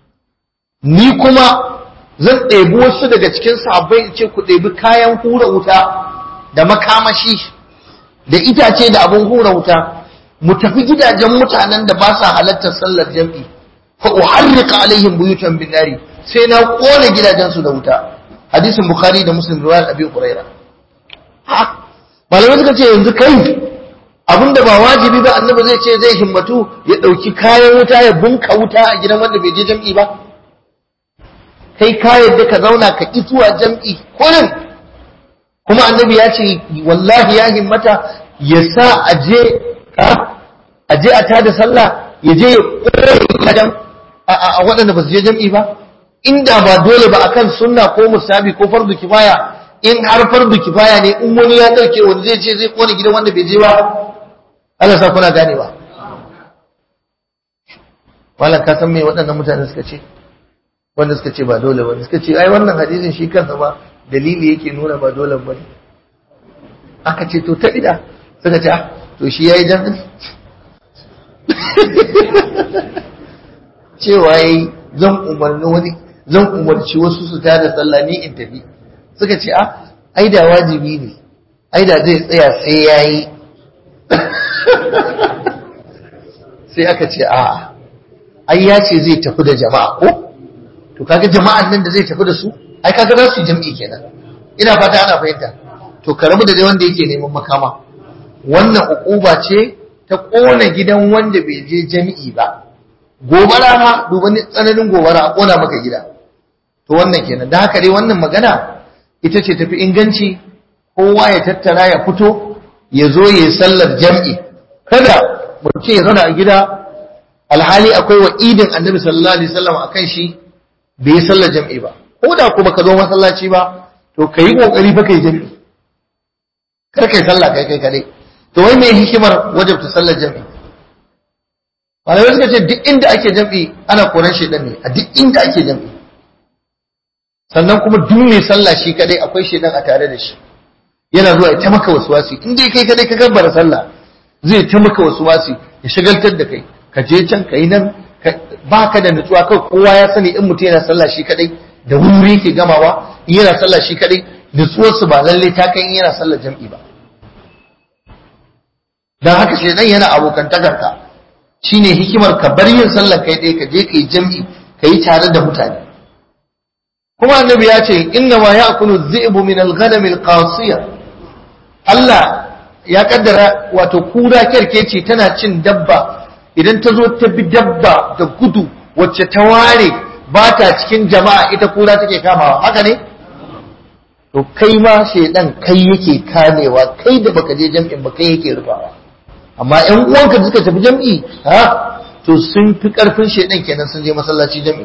A: ni kuma zan ɗebi wasu daga cikin sahabbai in ce ku ɗebi kayan hura wuta da makamashi da itace da abin hura wuta mu tafi gidajen mutanen da ba sa halartar sallar jam'i fa uharriqa alaihim buyutan bin nari sai na kone gidajensu da wuta hadisin bukhari da muslim riwayar abi huraira ha malamai suka ce yanzu kai abinda ba wajibi ba annabi zai ce zai himmatu ya dauki kayan wuta ya bunka wuta a gidan wanda bai je jam'i ba kai ka yadda ka zauna ka ki zuwa jam'i kullum kuma annabi ya ce wallahi ya himmata ya sa aje aje a tada sallah ya je ya kore a waɗanda ba su je jam'i ba inda ba dole ba akan sunna ko musabi ko fardu kifaya in har fardu kifaya ne in wani ya dauke wani zai ce zai kone gidan wanda bai je ba Allah sa kuna gane ba wala ka san me waɗannan mutane suka ce wanda suka ce ba dole ba suka ce ai wannan hadisin shi kansa ba dalili yake nuna ba dole ba ne aka ce to ta ida suka ce to shi yayi jami'i cewa yayi zan umarni wani zan umarci wasu su tada sallah ni in tafi suka ce ah ai da wajibi ne ai da zai tsaya sai yayi sai aka ce a ai ya ce zai tafi da jama'a ko to kaga jama'an nan da zai tafi da su ai kaga za su yi jam'i kenan ina fata ana fahimta to ka rabu da dai wanda yake neman makama wannan ukuba ce ta kona gidan wanda bai je jami'i ba gobara ma duba tsananin gobara a kona maka gida to wannan kenan da haka dai wannan magana ita ce tafi inganci kowa ya tattara ya fito ya zo ya sallar jam'i kada mutum ya zauna a gida alhali akwai wa idin annabi sallallahu alaihi wasallam akan shi bai yi sallar jam'i ba ko da kuma ka zo masallaci ba to ka yi kokari fa kai jam'i kar kai sallah kai kai kadai to wai me hikimar wajabta sallar jam'i malamai suka ce duk inda ake jam'i ana koran shedan ne a duk inda ake jam'i sannan kuma duk mai sallah shi kadai akwai shedan a tare da shi yana zuwa ya ta maka wasuwasi in dai kai kadai ka gabbara sallah zai ta maka wasuwasi ya shagaltar da kai ka je can ka yi nan ba ka da nutsuwa kai kowa ya sani in mutum yana sallah shi kadai da wuri yake gamawa in yana sallah shi kadai nutsuwarsu ba lalle ta kai in yana sallah jam'i ba dan haka shedan yana abokantakar ka shine hikimar ka bar yin sallah kai dai ka je ka yi jam'i ka yi tare da mutane kuma annabi ya ce inna ma ya'kulu dhi'bu min al-ghanam al-qasiya Allah ya kaddara wato kura kerkeci tana cin dabba idan ta zo ta bi dabba da gudu wacce ta ware ba ta cikin jama'a ita kura take kamawa haka ne to kai ma shedan kai yake kamewa kai da baka je jam'in ba kai yake rufawa amma ƴan uwanka da suka tafi jam'i ha to sun fi karfin shedan kenan sun je masallaci jam'i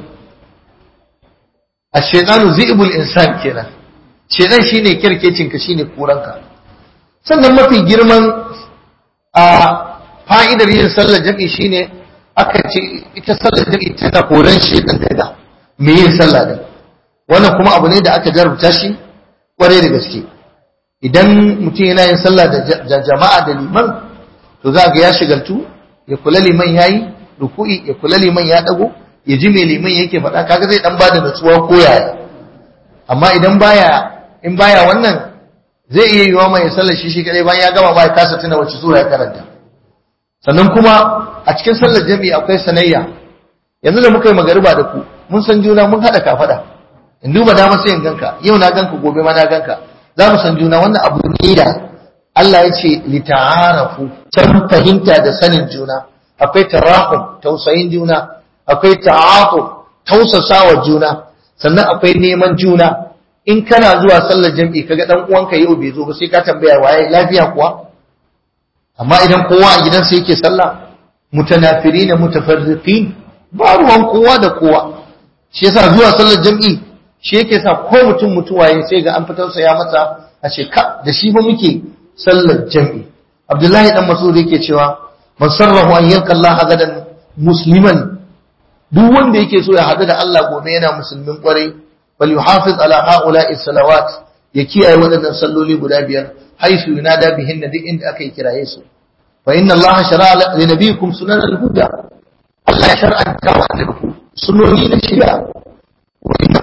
A: ash-shaytanu zi'bul insan kenan shedan shine kirkecin ka shine kuranka sannan mafi girman a fa'idar yin sallar jam'i shine aka ce ita sallar jam'i tana koran shedan daga me yin sallah din wannan kuma abu ne da aka jarabta shi kwarai da gaske idan mutum yana yin sallah da jama'a da liman to za ga ya shigaltu ya kula liman yayi ruku'i ya kula liman ya dago ya ji me liman yake faɗa kaga zai dan bada nutsuwa ko yaya amma idan baya in baya wannan zai iya yiwa mai sallar shi shi kadai bayan ya gama ba ya kasa tuna wacce sura ya karanta sannan kuma a cikin sallar jami'i akwai sanayya yanzu da muka yi magariba da ku mun san juna mun haɗa kafada in duba dama sai in ganka yau na ganka gobe ma na ganka za mu san juna wannan abu ne da Allah ya ce li ta'arafu can fahimta da sanin juna akwai tarahum tausayin juna akwai ta'atu tausasawa juna sannan akwai neman juna in kana zuwa sallar jam'i kaga dan uwanka yau bai zo ba sai ka tambaya waye lafiya kuwa amma idan kowa a gidansa yake sallah mutanafirina mutafarriqin ba ruwan kowa da kowa shi yasa zuwa sallar jam'i shi yake sa ko mutum mutuwaye sai ga an fitar sa ya masa a ce ka da shi ba muke sallar jam'i Abdullahi dan Mas'ud yake cewa man sarrahu an yalqa Allah gadan musliman duk wanda yake so ya hadu da Allah gobe yana musulmin kwarai bal yuhafiz ala haula'i salawat ya kiyaye waɗannan salloli guda biyar haisu yunada bihin duk inda aka yi kiraye su fa inna Allah shara'a li nabiyikum sunan al-huda Allah ya shar'anta wa annabiku sunoni na shari'a wa inna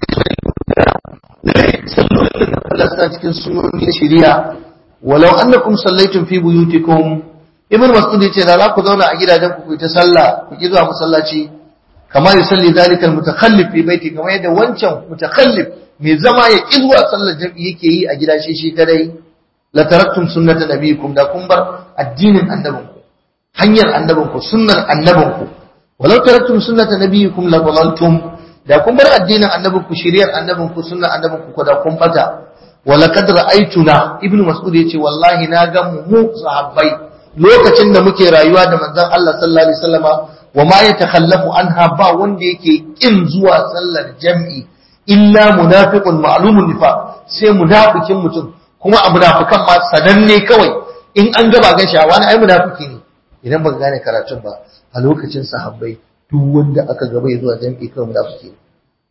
A: sallolin da Allah sa cikin sunoni na shari'a walau annakum sallaitum fi buyutikum ibn mas'ud yace da za ku zauna a gidajen ku ku ta sallah ku ki zuwa masallaci kamar yusalli zalika al-mutakhallif fi baiti kamar yadda wancan mutakhallif mai zama ya ki zuwa sallar jami'i yake yi a gida shi shi kadai la taraktum sunnata nabiyikum da kun bar addinin annabinku hanyar annabinku sunnar annabinku walau taraktum sunnata nabiyikum la dalaltum da kun bar addinin annabinku shiriyar annabinku sunnar annabinku ko da kun bata wala kad ra'aytuna ibnu mas'ud yace wallahi na ga mu mu sahabbai lokacin da muke rayuwa da manzon Allah sallallahu alaihi wasallama wa ma yatakhallafu anha ba wanda yake kin zuwa sallar jam'i illa munafiqun ma'lumun nifaq sai munafikin mutum kuma a munafikan ma sananne kawai in an gaba gan shawa wani ai munafiki ne idan baka gane karatun ba a lokacin sahabbai duk wanda aka gaba ya zuwa jam'i kawai munafiki ne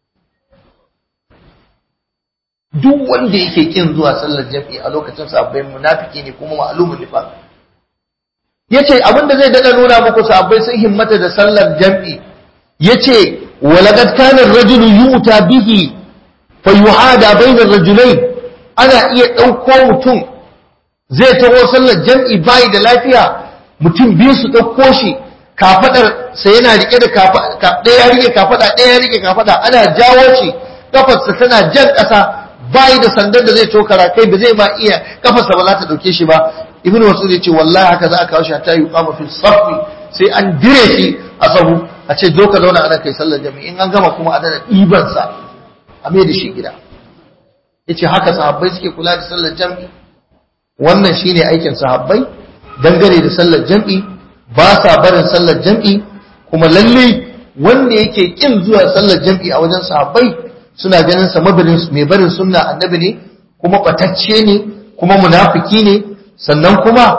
A: duk wanda yake kin zuwa sallar jam'i a lokacin sahabbai munafiki ne kuma ma'lumun nifaq yace abinda zai dada nuna muku sahabbai sun himmata da sallar jam'i yace walaqad kana ar-rajulu yu'ta bihi fayuhada bayna ar-rajulayn ana iya dauko mutum zai taho sallar jam'i bai da lafiya mutum biyu su dauko shi kafadar sai yana rike da kafada ɗaya rike kafada ɗaya rike kafada ana jawo shi kafarsa tana jan ƙasa bai da sandar da zai tokara kai ba zai ma iya kafarsa ba za ta dauke shi ba ibnu mas'ud yace wallahi haka za a kawo shi hatta yuqama fi safi sai an dire shi a sahu a ce zo ka zauna ana kai sallar jami'i in an gama kuma a dana ɗiban sa a mai da shi gida yace haka sahabbai suke kula da sallar jami'i wannan shine aikin sahabbai dangane da sallar jami'i ba sa barin sallar jami'i kuma lalle wanda yake kin zuwa sallar jami'i a wajen sahabbai suna ganin sa mabarin mai barin sunna annabi ne kuma batacce ne kuma munafiki ne sannan kuma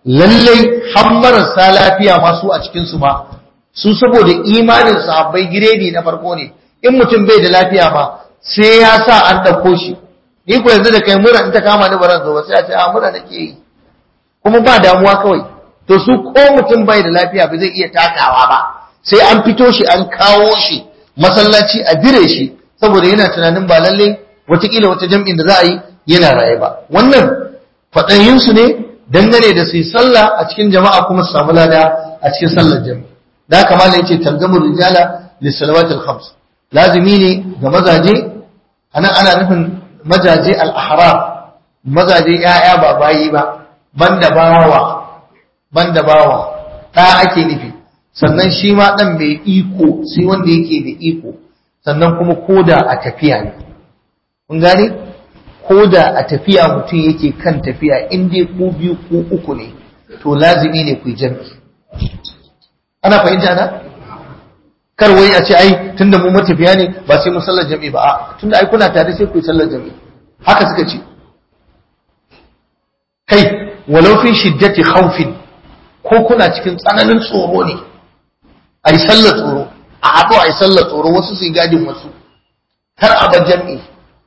A: lallai har marasa lafiya ma su a cikinsu ma su saboda imanin sahabbai giredi na farko ne in mutum bai da lafiya ma sai ya sa an ɗauko shi ni ko yanzu da kai mura in ta kama ni baran zo ba sai a ce a mura nake yi kuma ba damuwa kawai to su ko mutum bai da lafiya ba zai iya takawa ba sai an fito shi an kawo shi masallaci a dire shi saboda yana tunanin ba lalle watakila wata jam'in da za a yi yana raye ba wannan faɗayinsu ne dangane da su yi sallah a cikin jama'a kuma su samu lada a cikin sallar jami'i da haka malam yace talzamur rijala lissalawat al-khams lazimi ne ga mazaje anan ana nufin mazaje al-ahrar mazaje yaya ba bayi ba banda bawa banda bawa da ake nufi sannan shi ma dan mai iko sai wanda yake da iko sannan kuma koda a tafiya ne kun gane koda a tafiya mutum yake kan tafiya in dai ku biyu ku uku ne to lazimi ne ku jami'i ana fahimta na kar wai a ce ai tunda mu matafiya ne ba sai mu sallar jami'i ba a tunda ai kuna tare sai ku yi sallar jami'i haka suka ce kai walau fi shiddati khawfin ko kuna cikin tsananin tsoro ne a yi sallar tsoro a haɗu a yi sallar tsoro wasu su yi gadin wasu kar a bar jami'i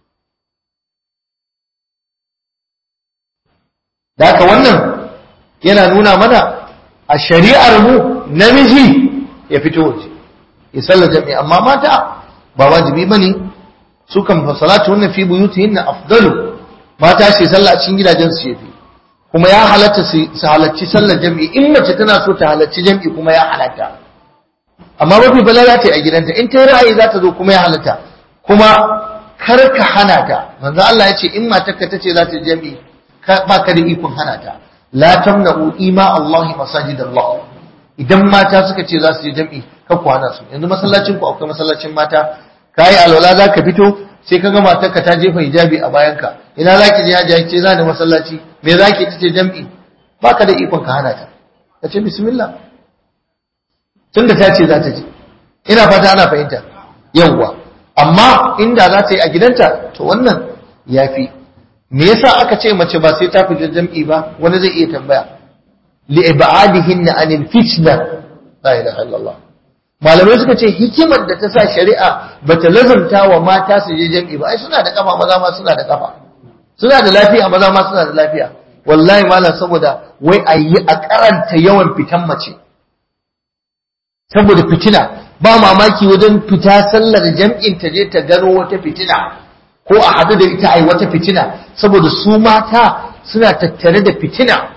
A: da haka wannan yana nuna mana a shari'ar mu namiji ya fito waje ya sallar jami'i amma mata ba wajibi bane su kan fa salatu wannan fi buyutihin afdalu mata ce sallah a cikin gidajen su yafi kuma ya halatta su halarci sallar jami'i in mace tana so ta halarci jami'i kuma ya halatta amma mafi bala za ta yi a gidanta in ta yi ra'ayi za ta zo kuma ya halatta kuma kar ka hana ta manzo Allah ya ce in matarka ta ce za ta jami'i ba ka da ikon hana ta la tamna'u ima Allah masajid Allah idan mata suka ce za su je jam'i ka ku hana su yanzu masallacin ku akwai masallacin mata kai alwala za ka fito sai ka ga matarka ta jefa hijabi a bayanka ina za ki je haji ce za ni masallaci me za ki tace jam'i ba ka da ikon ka hana ta ka ce bismillah tunda ta ce za ta je ina fata ana fahimta yawwa amma inda za ta yi a gidanta to wannan yafi me yasa aka ce mace ba sai ta fita jam'i ba wani zai iya tambaya li ibadihin anil fitna la ilaha illallah malamai suka ce hikimar da ta sa shari'a bata lazumta wa mata su je jam'i ba ai suna da kafa maza ma suna da kafa suna da lafiya maza ma suna da lafiya wallahi malam saboda wai a yi a karanta yawan fitan mace saboda fitina ba mamaki wajen fita sallar jam'in ta je ta gano wata fitina ko a hadu da ita ai wata fitina saboda su mata suna tattare da fitina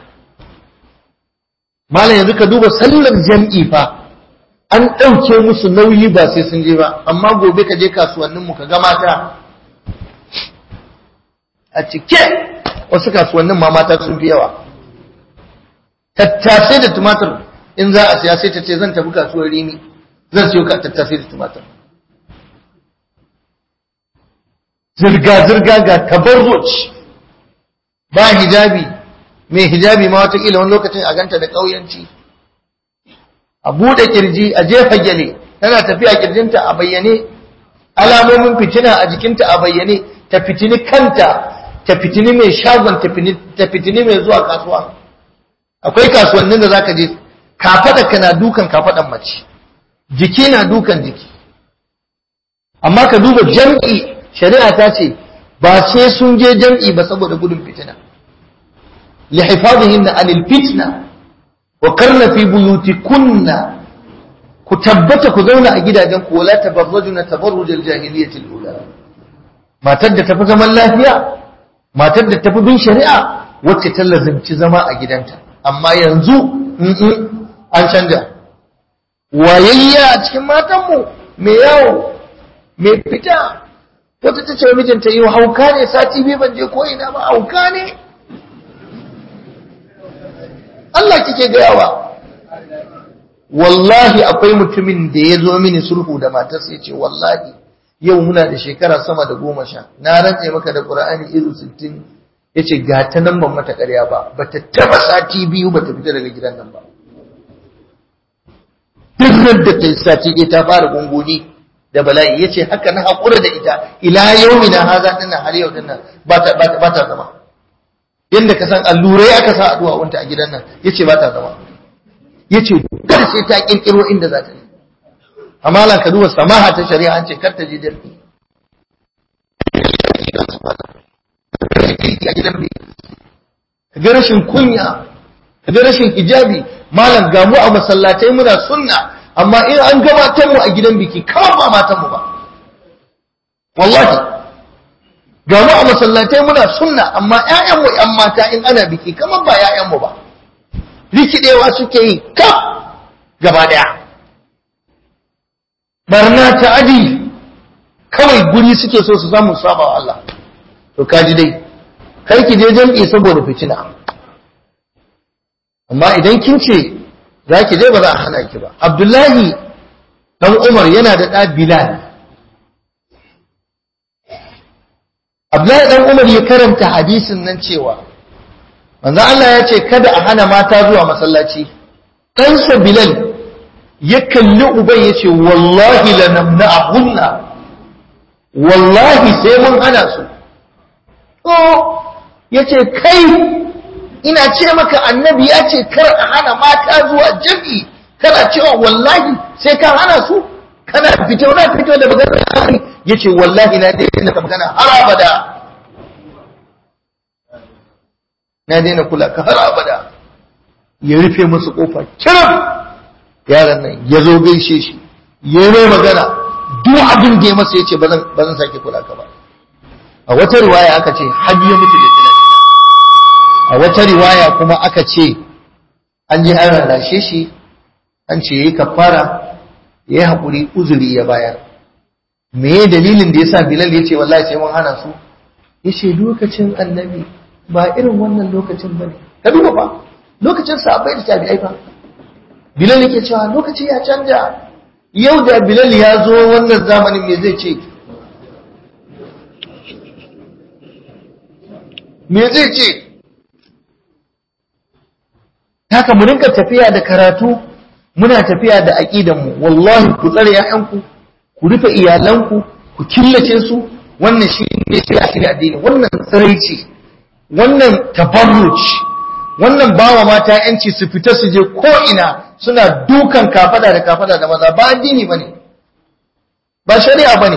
A: malam yanzu ka duba sallar jam'i fa an ɗauke musu nauyi ba sai sun je ba amma gobe ka je kasuwannin mu ka ga mata a cike wasu kasuwannin ma mata sun fi yawa tattasai da tumatir in za a siya sai ta ce zan tafi kasuwar rimi zan siyo ka tattasai da tumatir zirga-zirga ga tabarruc ba hijabi mai hijabi ma watakila wani lokacin a ganta da ƙauyanci a buɗe kirji a jefa gyale tana tafiya kirjinta a bayyane alamomin fitina a jikinta a bayyane ta fitini kanta ta fitini mai shagon ta fitini mai zuwa kasuwa akwai kasuwannin da zaka je kafaɗa ka na dukan kafaɗan mace jiki na dukan jiki amma ka duba jam'i shari'a ta ce ba sai sun je jam'i ba saboda gudun fitina lihifadhihinna anil fitna wa karna fi buyutikunna ku tabbata ku zauna a gidajen ku wala tabarrujuna tabarrujal jahiliyyati al-ula matar da tafi zaman lafiya matar da tafi bin shari'a wacce ta lazimci zama a gidanta amma yanzu an canja wayayya a cikin matanmu mai yawo mai fita wata ta ce mijinta yi hauka ne sati biyu ban je ko'ina ba hauka ne Allah kike gayawa wallahi akwai mutumin da ya zo mini sulhu da matarsa ya ce wallahi yau muna da shekara sama da goma sha na rantse maka da ƙura'ani irin sittin ya ce ga ta nan ban mata ƙarya ba ba ta taba sati biyu ba ta fita daga gidan nan ba duk da ta yi sati ɗaya ta fara gungoni da bala'i ya ce haka na haƙura da ita ila yau na haza ɗinnan har yau ɗinnan ba ta zama yadda ka san allurai aka sa addu'a wanta a gidan nan yace ba ta zama yace kada sai ta kirkiro inda za ta yi amma lan ka duba samaha ta shari'a an ce kar ta je dalbi ga rashin kunya ga rashin hijabi malam ga mu a masallatai muna sunna amma in an gabatar mu a gidan biki kawai ba matan mu ba wallahi ga mu a masallatai muna sunna amma ƴaƴan mu ƴan mata in ana biki kamar ba ƴaƴan mu ba rikidewa suke yi kaf gaba daya barna ta adi kawai guri suke so su samu saba wa Allah to kaji dai kar ki je jam'i saboda fitina amma idan kin ce za ki je ba za a hana ki ba abdullahi dan umar yana da ɗa bilal abdullahi dan umar ya karanta hadisin nan cewa manzo Allah ya ce kada a hana mata zuwa masallaci ɗansa bilal ya kalli uban ya ce wallahi lanamna'ahunna wallahi sai mun hana su ya ce kai ina ce maka annabi ya ce kar a hana mata zuwa jam'i kana cewa wallahi sai ka hana su kana fito na fito da magana ya ce wallahi na daina ka magana har abada na daina kula ka har abada ya rufe musu kofa kiran yaran nan ya zo gaishe shi ya yi mai magana duk abin da ya masa ya ce ba zan sake kula ka ba a wata riwaya aka ce har ya mutu da tilatina a wata riwaya kuma aka ce an je an rarrashe shi an ce yayi kafara ya yi haƙuri uzuri ya bayar me dalilin da yasa bilal ya ce wallahi sai mun hana su ya ce lokacin annabi ba irin wannan lokacin ba ne ka duba fa lokacin sahabbai da tabi'ai fa bilal yake cewa lokaci ya canja yau da bilal ya zo wannan zamanin me zai ce me zai ce haka mu rinka tafiya da karatu muna tafiya da aqidan mu wallahi ku tsare ƴaƴanku ku rufe iyalanku ku killace su wannan shi ne shi ne addini wannan tsaraici wannan tabarruj wannan bawa mata yanci su fita su je ko ina suna dukan kafada da kafada da maza ba addini bane ba shari'a bane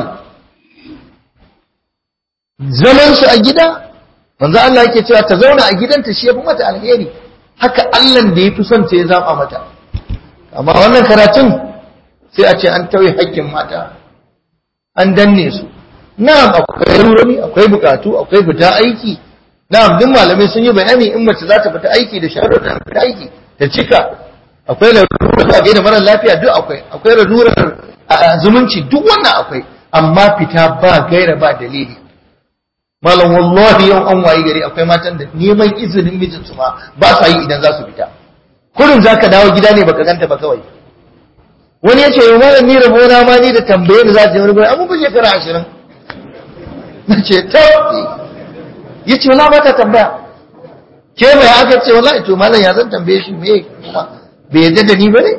A: zaman su a gida manzo Allah yake cewa ta zauna a gidanta shi yafi mata alheri haka Allah da yafi son ta ya zaba mata amma wannan karatun sai a ce an tauye haƙƙin mata an danne su na'am akwai rurumi akwai bukatu akwai fita aiki na'am duk malamai sun yi bayani in mace za ta fita aiki da sharuɗan fita aiki ta cika akwai lalurar da gaida mara lafiya duk akwai akwai lalurar zumunci duk wannan akwai amma fita ba gaira ba dalili malam wallahi yau an wayi gari akwai matan da neman izinin mijinsu ma ba sa yi idan za su fita kurin za ka dawo gida ne baka ganta ba kawai wani ya ce yau malam ni rabona ma ni da tambaye da za ta yi wani gwai amma ba shekara ashirin na ce ta ya ce wala ba ta tambaya ke mai aka ce wala to malam ya zan tambaye shi me kuma bai yadda da ni ba ne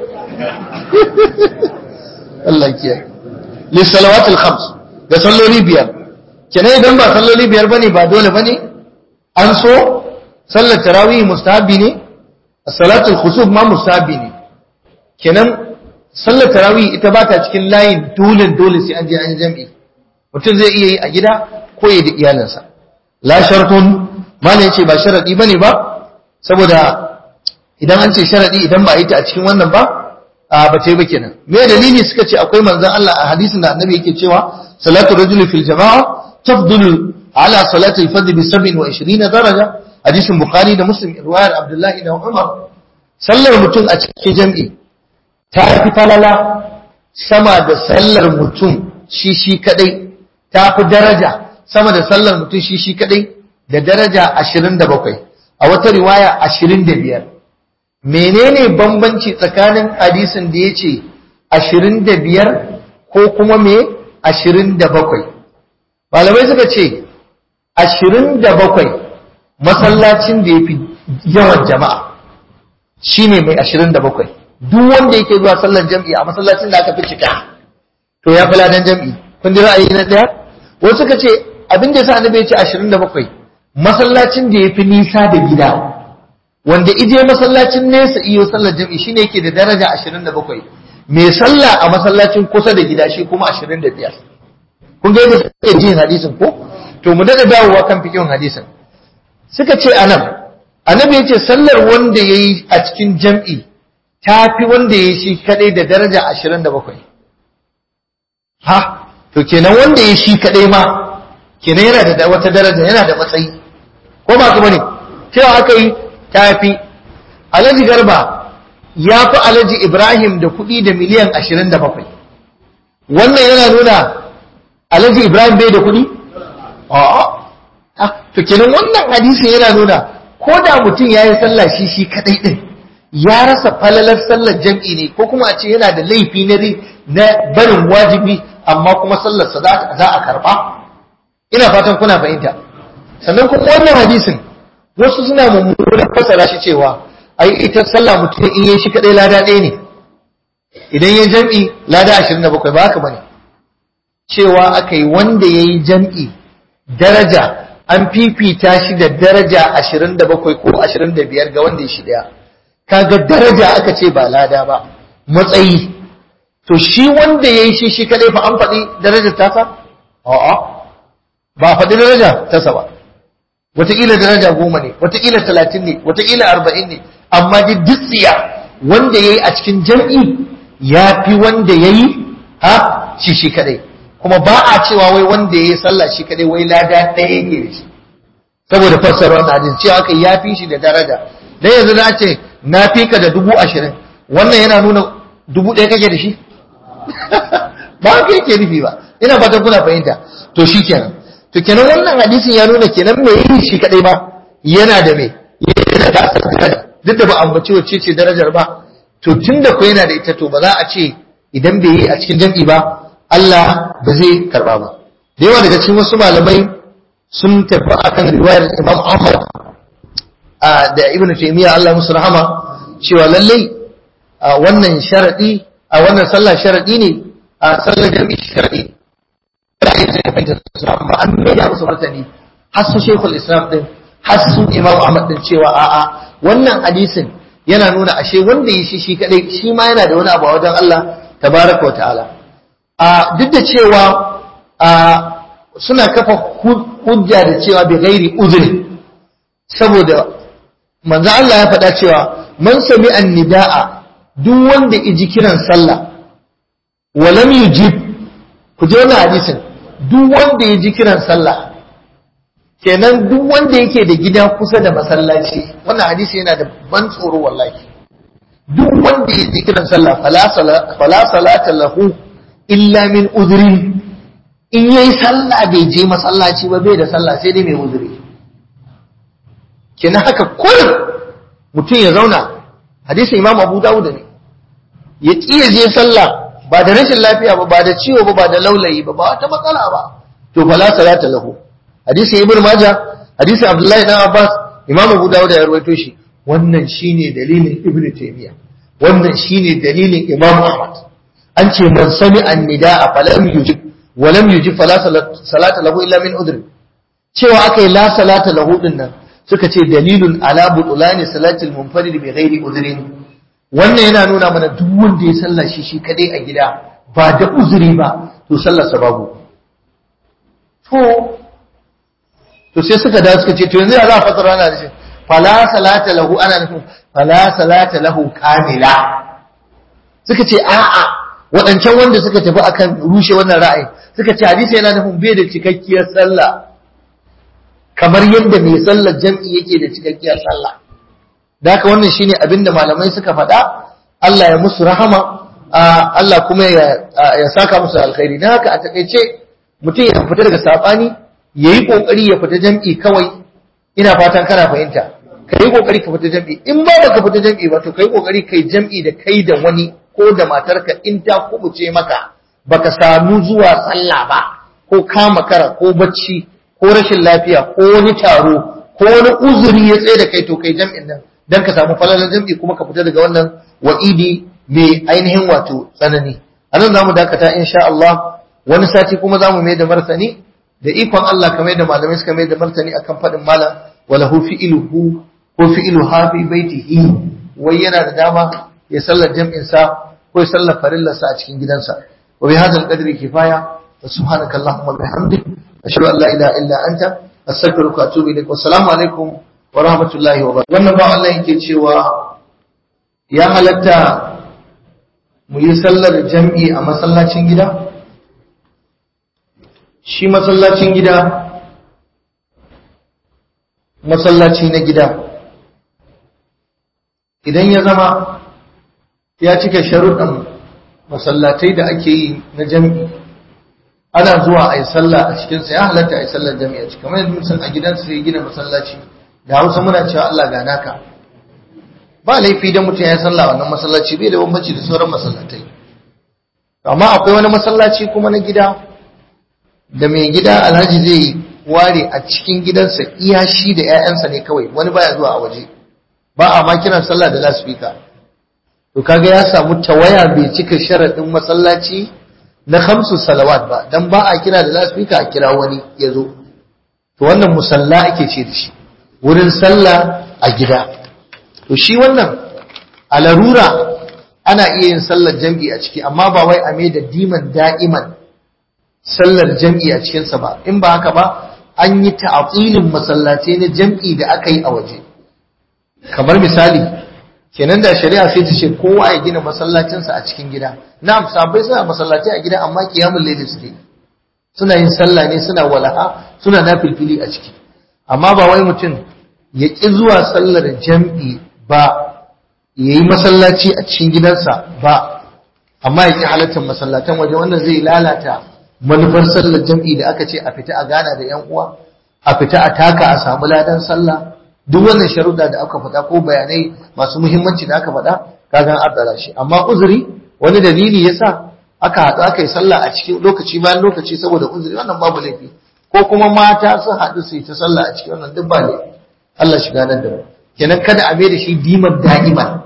A: Allah kiyaye lissalawatul khams ga salloli biyar kenan idan ba salloli biyar bane ba dole bane an so sallar tarawih mustahabi ne salatul khusuf ma mustahabi ne kenan sallar tarawih ita ba ta cikin layin dole dole sai an je an jami'i mutum zai iya yi a gida ko ya da iyalinsa la shartun malam yace ba sharadi bane ba saboda idan an ce sharadi idan ba a yi ta a cikin wannan ba a ba ta yi ba kenan me dalili suka ce akwai manzon Allah a hadisin da annabi yake cewa salatu rajuli fil jama'a tafdulu ala salati al-fajr bi 27 daraja hadisin bukhari da muslim riwayar abdullahi da umar sallar mutum a cikin jami'i ta fi falala sama da sallar mutum shi shi kadai ta fi daraja sama da sallar mutum shi shi kadai da daraja 27 a wata riwaya 25 menene bambanci tsakanin hadisin da ya ce 25 ko kuma me 27 malamai suka ce 27 masallacin da ya fi yawan jama'a shine mai 27 duk wanda yake zuwa sallar jam'i a masallacin da aka fi cika to ya fi ladan jam'i kun ji ra'ayi na daya wasu suka ce abin da yasa annabi ya ce 27 masallacin da ya fi nisa da gida wanda ije masallacin nesa iyo sallar jam'i shine yake da daraja 27 mai sallah a masallacin kusa da gida shi kuma 25 kun ga yadda suke jin hadisin ko to mu daga dawowa kan fikin hadisin suka ce anan annabi yace sallar wanda yayi a cikin jam'i tafi wanda yayi shi kadai da daraja 27 ha to kenan wanda yayi shi kadai ma kenan yana da wata daraja yana da matsayi ko ba ku bane cewa aka yi tafi alhaji garba ya fi alhaji ibrahim da kuɗi da miliyan 27 wannan yana nuna alhaji ibrahim bai da kuɗi a'a to kenan wannan hadisin yana nuna ko da mutum ya yi sallah shi shi kadai din ya rasa falalar sallar jam'i ne ko kuma a ce yana da laifi na barin wajibi amma kuma sallarsa za a karba ina fatan kuna fahimta sannan kuma wannan hadisin wasu suna mummunan fasara shi cewa ai ita sallah mutum in yi shi kadai lada ɗaya ne idan ya jam'i lada 27 ba haka bane cewa aka yi wanda ya yi jam'i daraja an fifita shi da daraja 27 ko 25 ga wanda ya shi ɗaya kaga daraja aka ce ba lada ba matsayi to shi wanda ya yi shi shi kadai fa an faɗi darajar tasa a'a ba faɗi daraja tasa ba wataƙila daraja goma ne wataƙila talatin ne wataƙila arba'in ne amma duk dutsiya wanda ya yi a cikin jam'i ya fi wanda ya yi ha shi shi kadai kuma ba a cewa wai wanda ya yi sallah shi kadai wai lada ɗaya yake da shi saboda fassara wannan hadin cewa aka ya fi shi da daraja dan yanzu na ce na fi ka da dubu ashirin wannan yana nuna dubu ɗaya kake da shi ba haka yake nufi ba ina fatan kuna fahimta to shi kenan to kenan wannan hadisin ya nuna kenan me yin shi kadai ba yana da me yana da asali duk da ba ambaci wacce ce darajar ba to tunda ko yana da ita to ba za a ce idan bai yi a cikin jam'i ba Allah ba zai karba ba da yawa daga cikin wasu malamai sun tafi akan riwayar Imam Ahmad da Ibn Taymiyyah Allah musu rahama cewa lallai wannan sharadi a wannan sallah sharadi ne a sallar jam'i sharadi da ake da fahimtar Islam ba an mai da musu martani har su Sheikhul Islam din har su Imam Ahmad din cewa a'a wannan hadisin yana nuna ashe wanda yi shi shi kadai shi ma yana da wani abu a wajen Allah tabaraka wa ta'ala a duk da cewa a suna kafa hujja da cewa bi ghairi uzri saboda manzo Allah ya faɗa cewa man sami annida'a duk wanda iji kiran sallah wa lam yujib ku je wannan hadisin duk wanda ya ji kiran sallah kenan duk wanda yake da gida kusa da masallaci wannan hadisi yana da ban tsoro wallahi duk wanda ya ji kiran sallah fala salata lahu illa min udhrin in yayi sallah bai je masallaci ba bai da sallah sai dai mai uzuri kenan haka kullum mutum ya zauna hadisin imam abu dawud ne ya ƙi ya je sallah ba da rashin lafiya ba ba da ciwo ba ba da laulayi ba ba wata matsala ba to fala salata lahu hadisi ibnu majah hadisi abdullahi dan abbas imam abu dawud ya rawaito shi wannan shine dalilin ibnu taymiya wannan shine dalilin imam ahmad an ce man sami annida'a falam yujib wa lam yujib fala salata lahu illa min udri cewa akai la salata lahu din nan suka ce dalilun ala butulani salatil munfarid bi ghairi udrin wannan yana nuna mana duk wanda ya sallah shi shi kadai a gida ba da uzuri ba to sallar sa babu to to sai suka da suka ce to yanzu ya za a fasara ana da shi fala salata lahu ana nufin fala salata lahu kamila suka ce a'a waɗancan wanda suka tafi akan rushe wannan ra'ayi suka ce hadisi yana nufin bai da cikakkiyar sallah kamar yadda mai sallar jam'i yake da cikakkiyar sallah da haka wannan shine abin da malamai suka faɗa Allah ya musu rahama Allah kuma ya saka musu alkhairi don haka a takaice mutum ya fita daga saɓani ya yi ƙoƙari ya fita jam'i kawai ina fatan kana fahimta ka yi ƙoƙari ka fita jam'i in ba da ka fita jam'i ba to ka yi ƙoƙari kai jam'i da kai da wani ko da matarka in ta kubuce maka baka samu zuwa sallah ba ko kama kara ko bacci ko rashin lafiya ko wani taro ko wani uzuri ya tsaye da kai to kai jam'in nan dan ka samu falalar jam'i kuma ka fita daga wannan wa'idi mai ainihin wato tsanani anan zamu dakata insha Allah wani sati kuma zamu mai da martani da ikon Allah kamar da malamai suka mai da martani akan faɗin malam walahu fi'iluhu ko fi'ilu hafi baitihi wai yana da dama ya sallar jam'in sa ko ya sallar farillar sa a cikin gidansa wa bi hadzal qadri kifaya wa subhanaka allahumma wa bihamdik ashhadu an la ilaha illa anta astaghfiruka wa atubu ilaik wa assalamu alaikum wa rahmatullahi wa barakatuh wannan ba Allah yake cewa ya halatta mu yi sallar jam'i a masallacin gida shi masallacin gida masallaci na gida idan ya zama ya cika sharuɗan masallatai da ake yi na jam'i ana zuwa a yi sallah a cikinsa ya halatta a yi sallar jam'i a cikin kamar yadda mutum a gidansa ya gina masallaci da hausa muna cewa Allah ga naka ba laifi da mutum ya sallah wannan masallaci bai da bambanci da sauran masallatai amma akwai wani masallaci kuma na gida da mai gida alhaji zai ware a cikin gidansa iya shi da 'ya'yansa ne kawai wani baya zuwa a waje ba a ma kiran sallah da laspika to kaga ya samu tawaya bai cika sharaɗin masallaci na hamsu salawat ba dan ba a kira da laspika a kira wani ya zo to wannan musalla ake ce da shi wurin sallah a gida to shi wannan a larura ana iya yin sallar jam'i a ciki amma ba wai a mai da diman da'iman sallar jam'i a cikinsa ba in ba haka ba an yi ta'atilin masallatai na jam'i da aka yi a waje kamar misali kenan da shari'a sai ta ce kowa ya gina masallacinsa a cikin gida na'am sabai suna masallatai a gida amma kiyamul layli suke suna yin sallah ne suna walaha suna nafilfili a ciki amma ba wai mutum ya ƙi zuwa sallar jam'i ba ya yi masallaci a cikin gidansa ba amma ya ƙi halartar masallatan waje wannan zai lalata manufar sallar jam'i da aka ce a fita a gana da ‘yan uwa a fita a taka a samu ladan sallah duk wannan sharuɗa da aka faɗa ko bayanai masu muhimmanci da aka faɗa kagan addara shi amma uzuri wani dalili yasa aka haɗu aka yi sallah a cikin lokaci bayan lokaci saboda uzuri wannan babu laifi ko kuma mata sun haɗu su yi ta sallah a cikin wannan duk ba laifi Allah shiga nan da mu kenan kada a mai da shi diman da'iman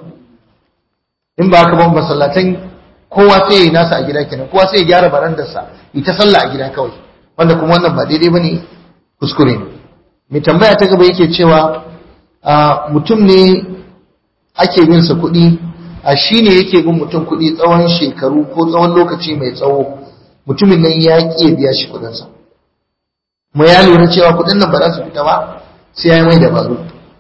A: in ba haka ban masallatan kowa sai ya yi nasa a gida kenan kowa sai ya gyara barandarsa ita sallah a gida kawai wanda kuma wannan ba daidai bane kuskure ne mai tambaya ta gaba yake cewa mutum ne ake bin sa kuɗi a shi ne yake bin mutum kuɗi tsawon shekaru ko tsawon lokaci mai tsawo mutumin nan ya ƙi biya shi kuɗinsa mu ya lura cewa kuɗin nan ba za su fita ba sai ya yi mai dabaru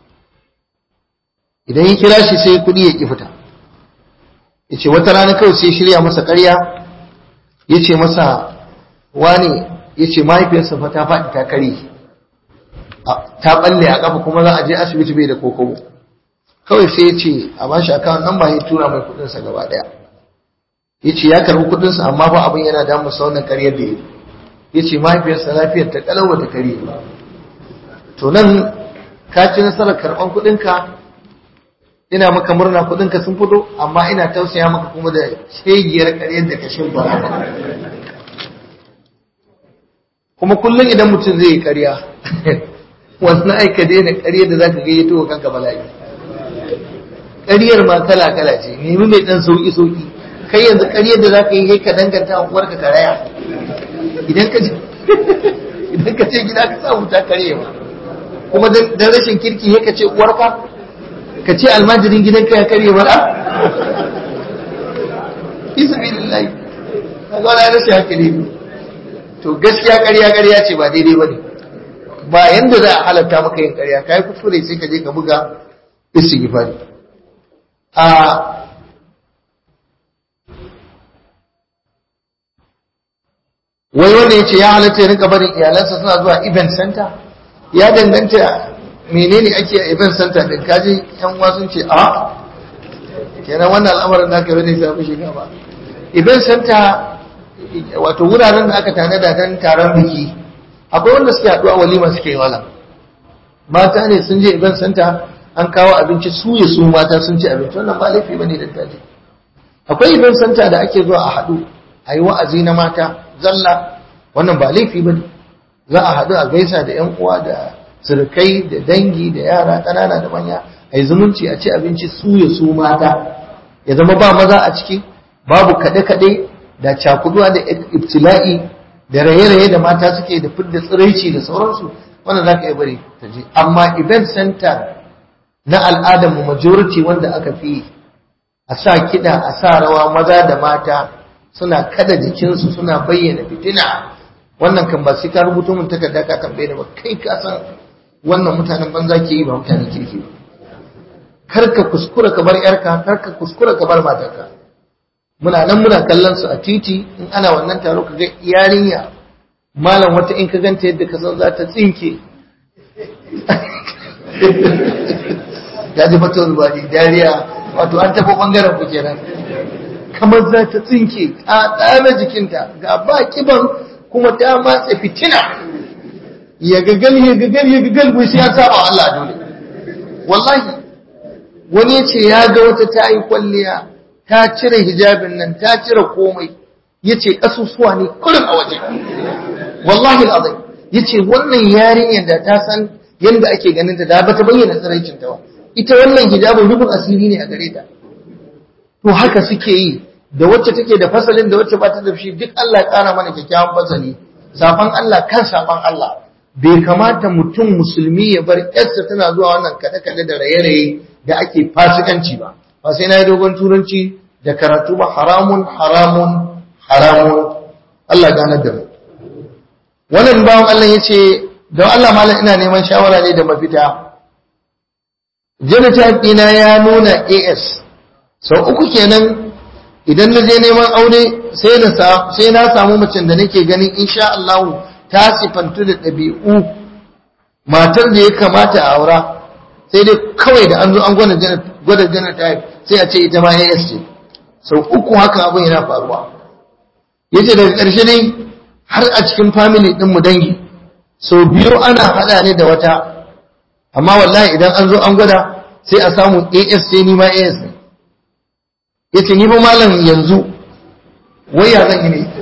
A: idan ya kira shi sai kuɗi ya ƙi fita ya ce wata rana kawai sai shirya masa ƙarya ya ce masa wane ya ce mahaifiyarsa fa ta faɗi ta kare ta ɓalle a ƙafa kuma za a je asibiti bai da kokobo kawai sai ya ce a ba shi akawun nan ba ya tura mai kuɗinsa gaba ɗaya ya ce ya karɓi kuɗinsa amma ba abin yana damun sa wannan ƙaryar da ya ya ce mahaifiyarsa lafiyar ta ƙalau ta kare ba to nan ka ci nasarar karɓan kuɗinka ina maka murna kuɗinka sun fito amma ina tausaya maka kuma da shegiyar ƙaryar da ka shimfa kuma kullum idan mutum zai yi ƙarya wannan aika daina ƙaryar da zaka gayyato wa kanka bala'i ƙaryar ma kala kala ce nemi mai ɗan sauki sauki kai yanzu ƙaryar da zaka yi kai ka danganta wa uwarka karaya idan ka je idan ka ce gida ka samu ta karye ma kuma dan rashin kirki ya ka ce uwarka ka ce almajirin gidanka ya karye mara isa billahi kaga wani rashin hankali ne to gaskiya ƙarya ƙarya ce ba daidai ba ne ba yanda za a halatta maka yin ƙarya ka yi kuskure sai ka je ka buga istighfari a wai wanda ya ce ya halatta ya rinka barin iyalansa suna zuwa event center ya danganta menene ake a event center din kaji yan uwa sun ce a kenan wannan al'amarin da aka rade sai shiga ba event center wato wuraren da aka tanada don taron biki akwai wanda suke haɗuwa walima suke yi wala mata ne sun je event center an kawo abinci su ya su mata sun ci abinci wannan ba laifi bane da taje akwai event center da ake zuwa a haɗu a yi wa'azi na mata zalla wannan ba laifi bane za a haɗu a gaisa da yan uwa da surukai da dangi da yara ƙanana da manya a yi zumunci a ci abinci su ya su mata ya zama ba maza a ciki babu kaɗe-kaɗe da cakuduwa da ibtila'i da raye-raye da mata suke da fidda tsiraici da sauransu wannan za ka iya bari ta je amma event center na al'adar mu majority wanda aka fi a sa kiɗa a sa rawa maza da mata suna kada jikinsu suna bayyana fitina wannan kan ba sai ka rubuto mun takarda ka tambaye ni ba kai ka san wannan mutanen banza ke yi ba mutanen kirki ba kar ka kuskura ka bar yarka kar ka kuskura ka bar matarka muna nan muna kallon su a titi in ana wannan taro ka ga yarinya malam wata in ka ganta yadda ka san za ta tsinke ya ji fata rubani dariya wato an tafi bangaren ku kenan kamar za ta tsinke ta tsame jikinta ga ba kiban kuma ta matse fitina ya gagal ya gagal ya gagal bai sai ya saba Allah dole wallahi wani ya ce ya ga wata ta yi kwalliya ta cire hijabin nan ta cire komai ya ce ƙasusuwa ne kullum a waje wallahi al'azai ya ce wannan yarinyar da ta san yadda ake ganin ta da ba ta bayyana tsiraicin ta ba ita wannan hijabin rubin asiri ne a gare ta to haka suke yi da wacce take da fasalin da wacce ba ta da shi duk Allah ya ƙara mana kyakkyawan fasali safan Allah kan safan Allah bai kamata mutum musulmi ya bar yarsa tana zuwa wannan kaɗe-kaɗe da raye-raye da ake fasikanci ba ba sai na yi dogon turanci da karatu ba haramun haramun haramun Allah gane da mu wannan bawan Allah ya ce don Allah malam ina neman shawara ne da mafita genotype ɗina ya nuna as sau uku kenan idan na je neman aure sai na samu macen da nake ganin insha Allah ta sifantu da ɗabi'u matar da ya kamata a aura sai dai kawai da an zo an gwada genotype sai a ce ita ma AS ce sau uku haka abin yana faruwa yace daga ƙarshe dai har a cikin family ɗin mu dangi sau biyu ana haɗa ne da wata amma wallahi idan an zo an gwada sai a samu AS sai ni ma AS ne yace ni fa malam yanzu wai ya zan yi ne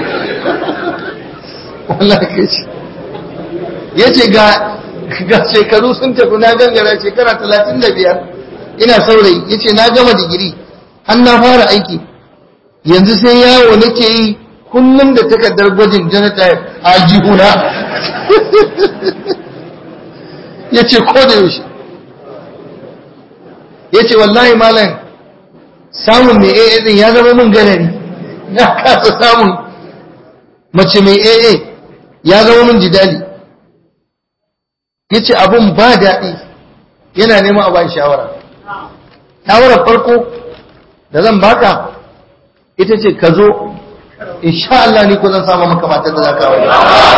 A: wallahi kace yace ga ga shekaru sun tafi na gangara shekara 35 ina saurayi yace na gama digiri an na fara aiki yanzu sai yawo nake yi kullum da takardar gwajin genotype a jihuna yace ko da yaushe yace wallahi malam samun mai AA din ya zama min ganari na kasa samun mace mai AA ya zama min jidali ya ce abin ba daɗi yana neman a bayan shawara shawarar farko da zan baka ita ce ka zo insha Allah ni ko zan samu maka matar da za ka wani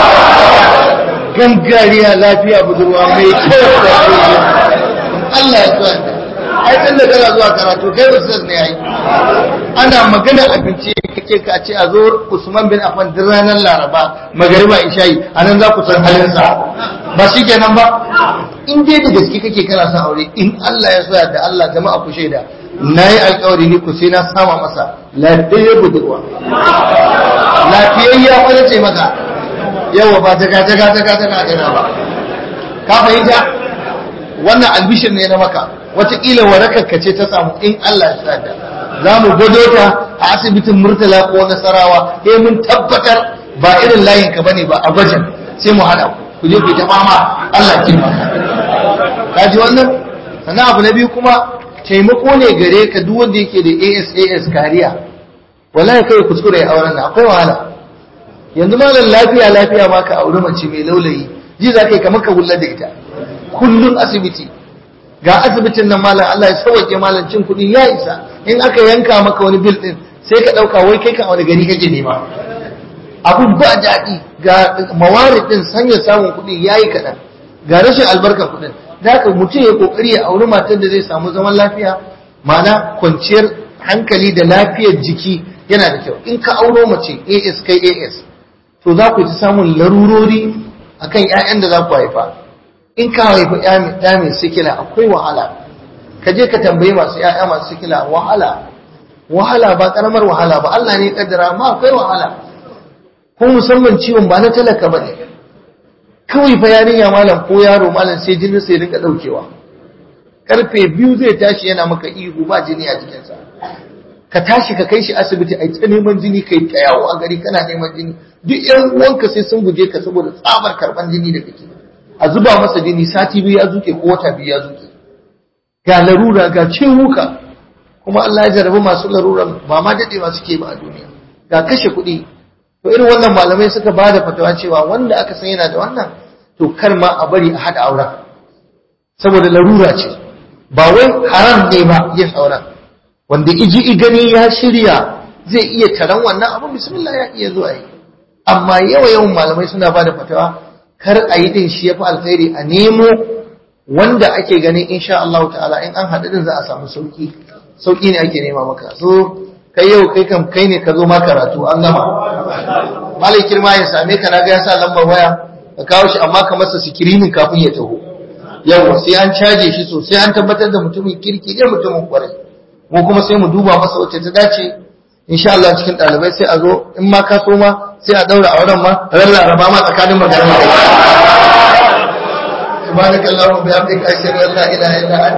A: gangariya lafiya budurwa mai kyau da Allah ya tsuwa ai tun da kana zuwa karatu kai ustaz ne ai ana magana abinci kake ka ce a zo Usman bin Affan din ranar Laraba magariba isha'i anan za ku san halin sa ba shikenan ba in dai da gaske kake kana son aure in Allah ya soya da Allah jama'a ku shaida nayi alƙawari ni ku sai na sama masa lafiyayya budurwa lafiyayya wani ce maka yawa ba ta ga ta ga ta ga ta ga ba ka fahimta wannan albishir ne na maka wataƙila warakarka ce ta samu in Allah ya da za mu gwado ta a asibitin murtala ko nasarawa eh mun tabbatar ba irin layin ka bane ba a gwajin sai mu hada ku je ku ta fama Allah ya maka ka ji wannan sannan abu na biyu kuma taimako ne gare ka duk wanda yake da ASAS kariya wallahi kai kuskure ya auren nan akwai wahala yanzu malam lafiya lafiya ma ka auri mace mai laulayi ji za ka yi kamar ka wulla da ita kullum asibiti ga asibitin nan malam Allah ya sauke malam cin kuɗi ya isa in aka yanka maka wani bil din sai ka ɗauka wai kai ka wani gari kake nema abun ba daɗi ga mawarid din sanya samun kuɗi yayi kaɗan ga rashin albarkar kuɗin da haka mutum ya kokari ya auri matar da zai samu zaman lafiya ma'ana kwanciyar hankali da lafiyar jiki yana da kyau in ka auro mace AS kai AS to za ku ci samun larurori akan 'ya'yan da za ku haifa in ka haifi ɗa mai sikila akwai wahala ka je ka tambayi masu ‘ya'ya masu sikila wahala wahala ba ƙaramar wahala ba Allah ne ƙaddara ma akwai wahala ko musamman ciwon ba na talaka ba ne kawai fa yarinya malam ko yaro malam sai jinin sai rinka ɗaukewa karfe biyu zai tashi yana maka ihu ba jini a jikinsa ka tashi ka kai shi asibiti a ta neman jini kai ta yawo a gari kana neman jini duk yan uwanka sai sun guje ka saboda tsabar karban jini da kake a zuba masa jini sati biyu ya zuke ko wata biyu ya zuke ga larura ga ciwuka kuma Allah ya jarabi masu laruran ba ma dadewa suke ba a duniya ga kashe kuɗi to irin wannan malamai suka ba da fatawa cewa wanda aka san yana da wannan to kar ma a bari a haɗa auren saboda larura ce ba wai haram ne ba yin auren wanda iji gani ya shirya zai iya taron wannan abu bismillah ya iya zuwa yi amma yawa yawan malamai suna ba da fatawa kar a yi din shi ya fi alkhairi a nemo wanda ake ganin insha Allah ta'ala in an haɗu din za a samu sauki sauki ne ake nema maka so kai yau kai kam kai ne ka zo ma karatu an gama malai kirma ya same ka naga ya sa lambar waya ka kawo shi amma ka masa sikirinin kafin ya taho yawa sai an caje shi sosai an tabbatar da mutumin kirki ne mutumin kwarai mu kuma sai mu duba masa wacce ta dace insha Allah cikin ɗalibai sai a zo in ma ka so ma sai a daura auren ma ran laraba ma tsakanin magana subhanakallahumma bihamdika ashhadu an la ilaha illa anta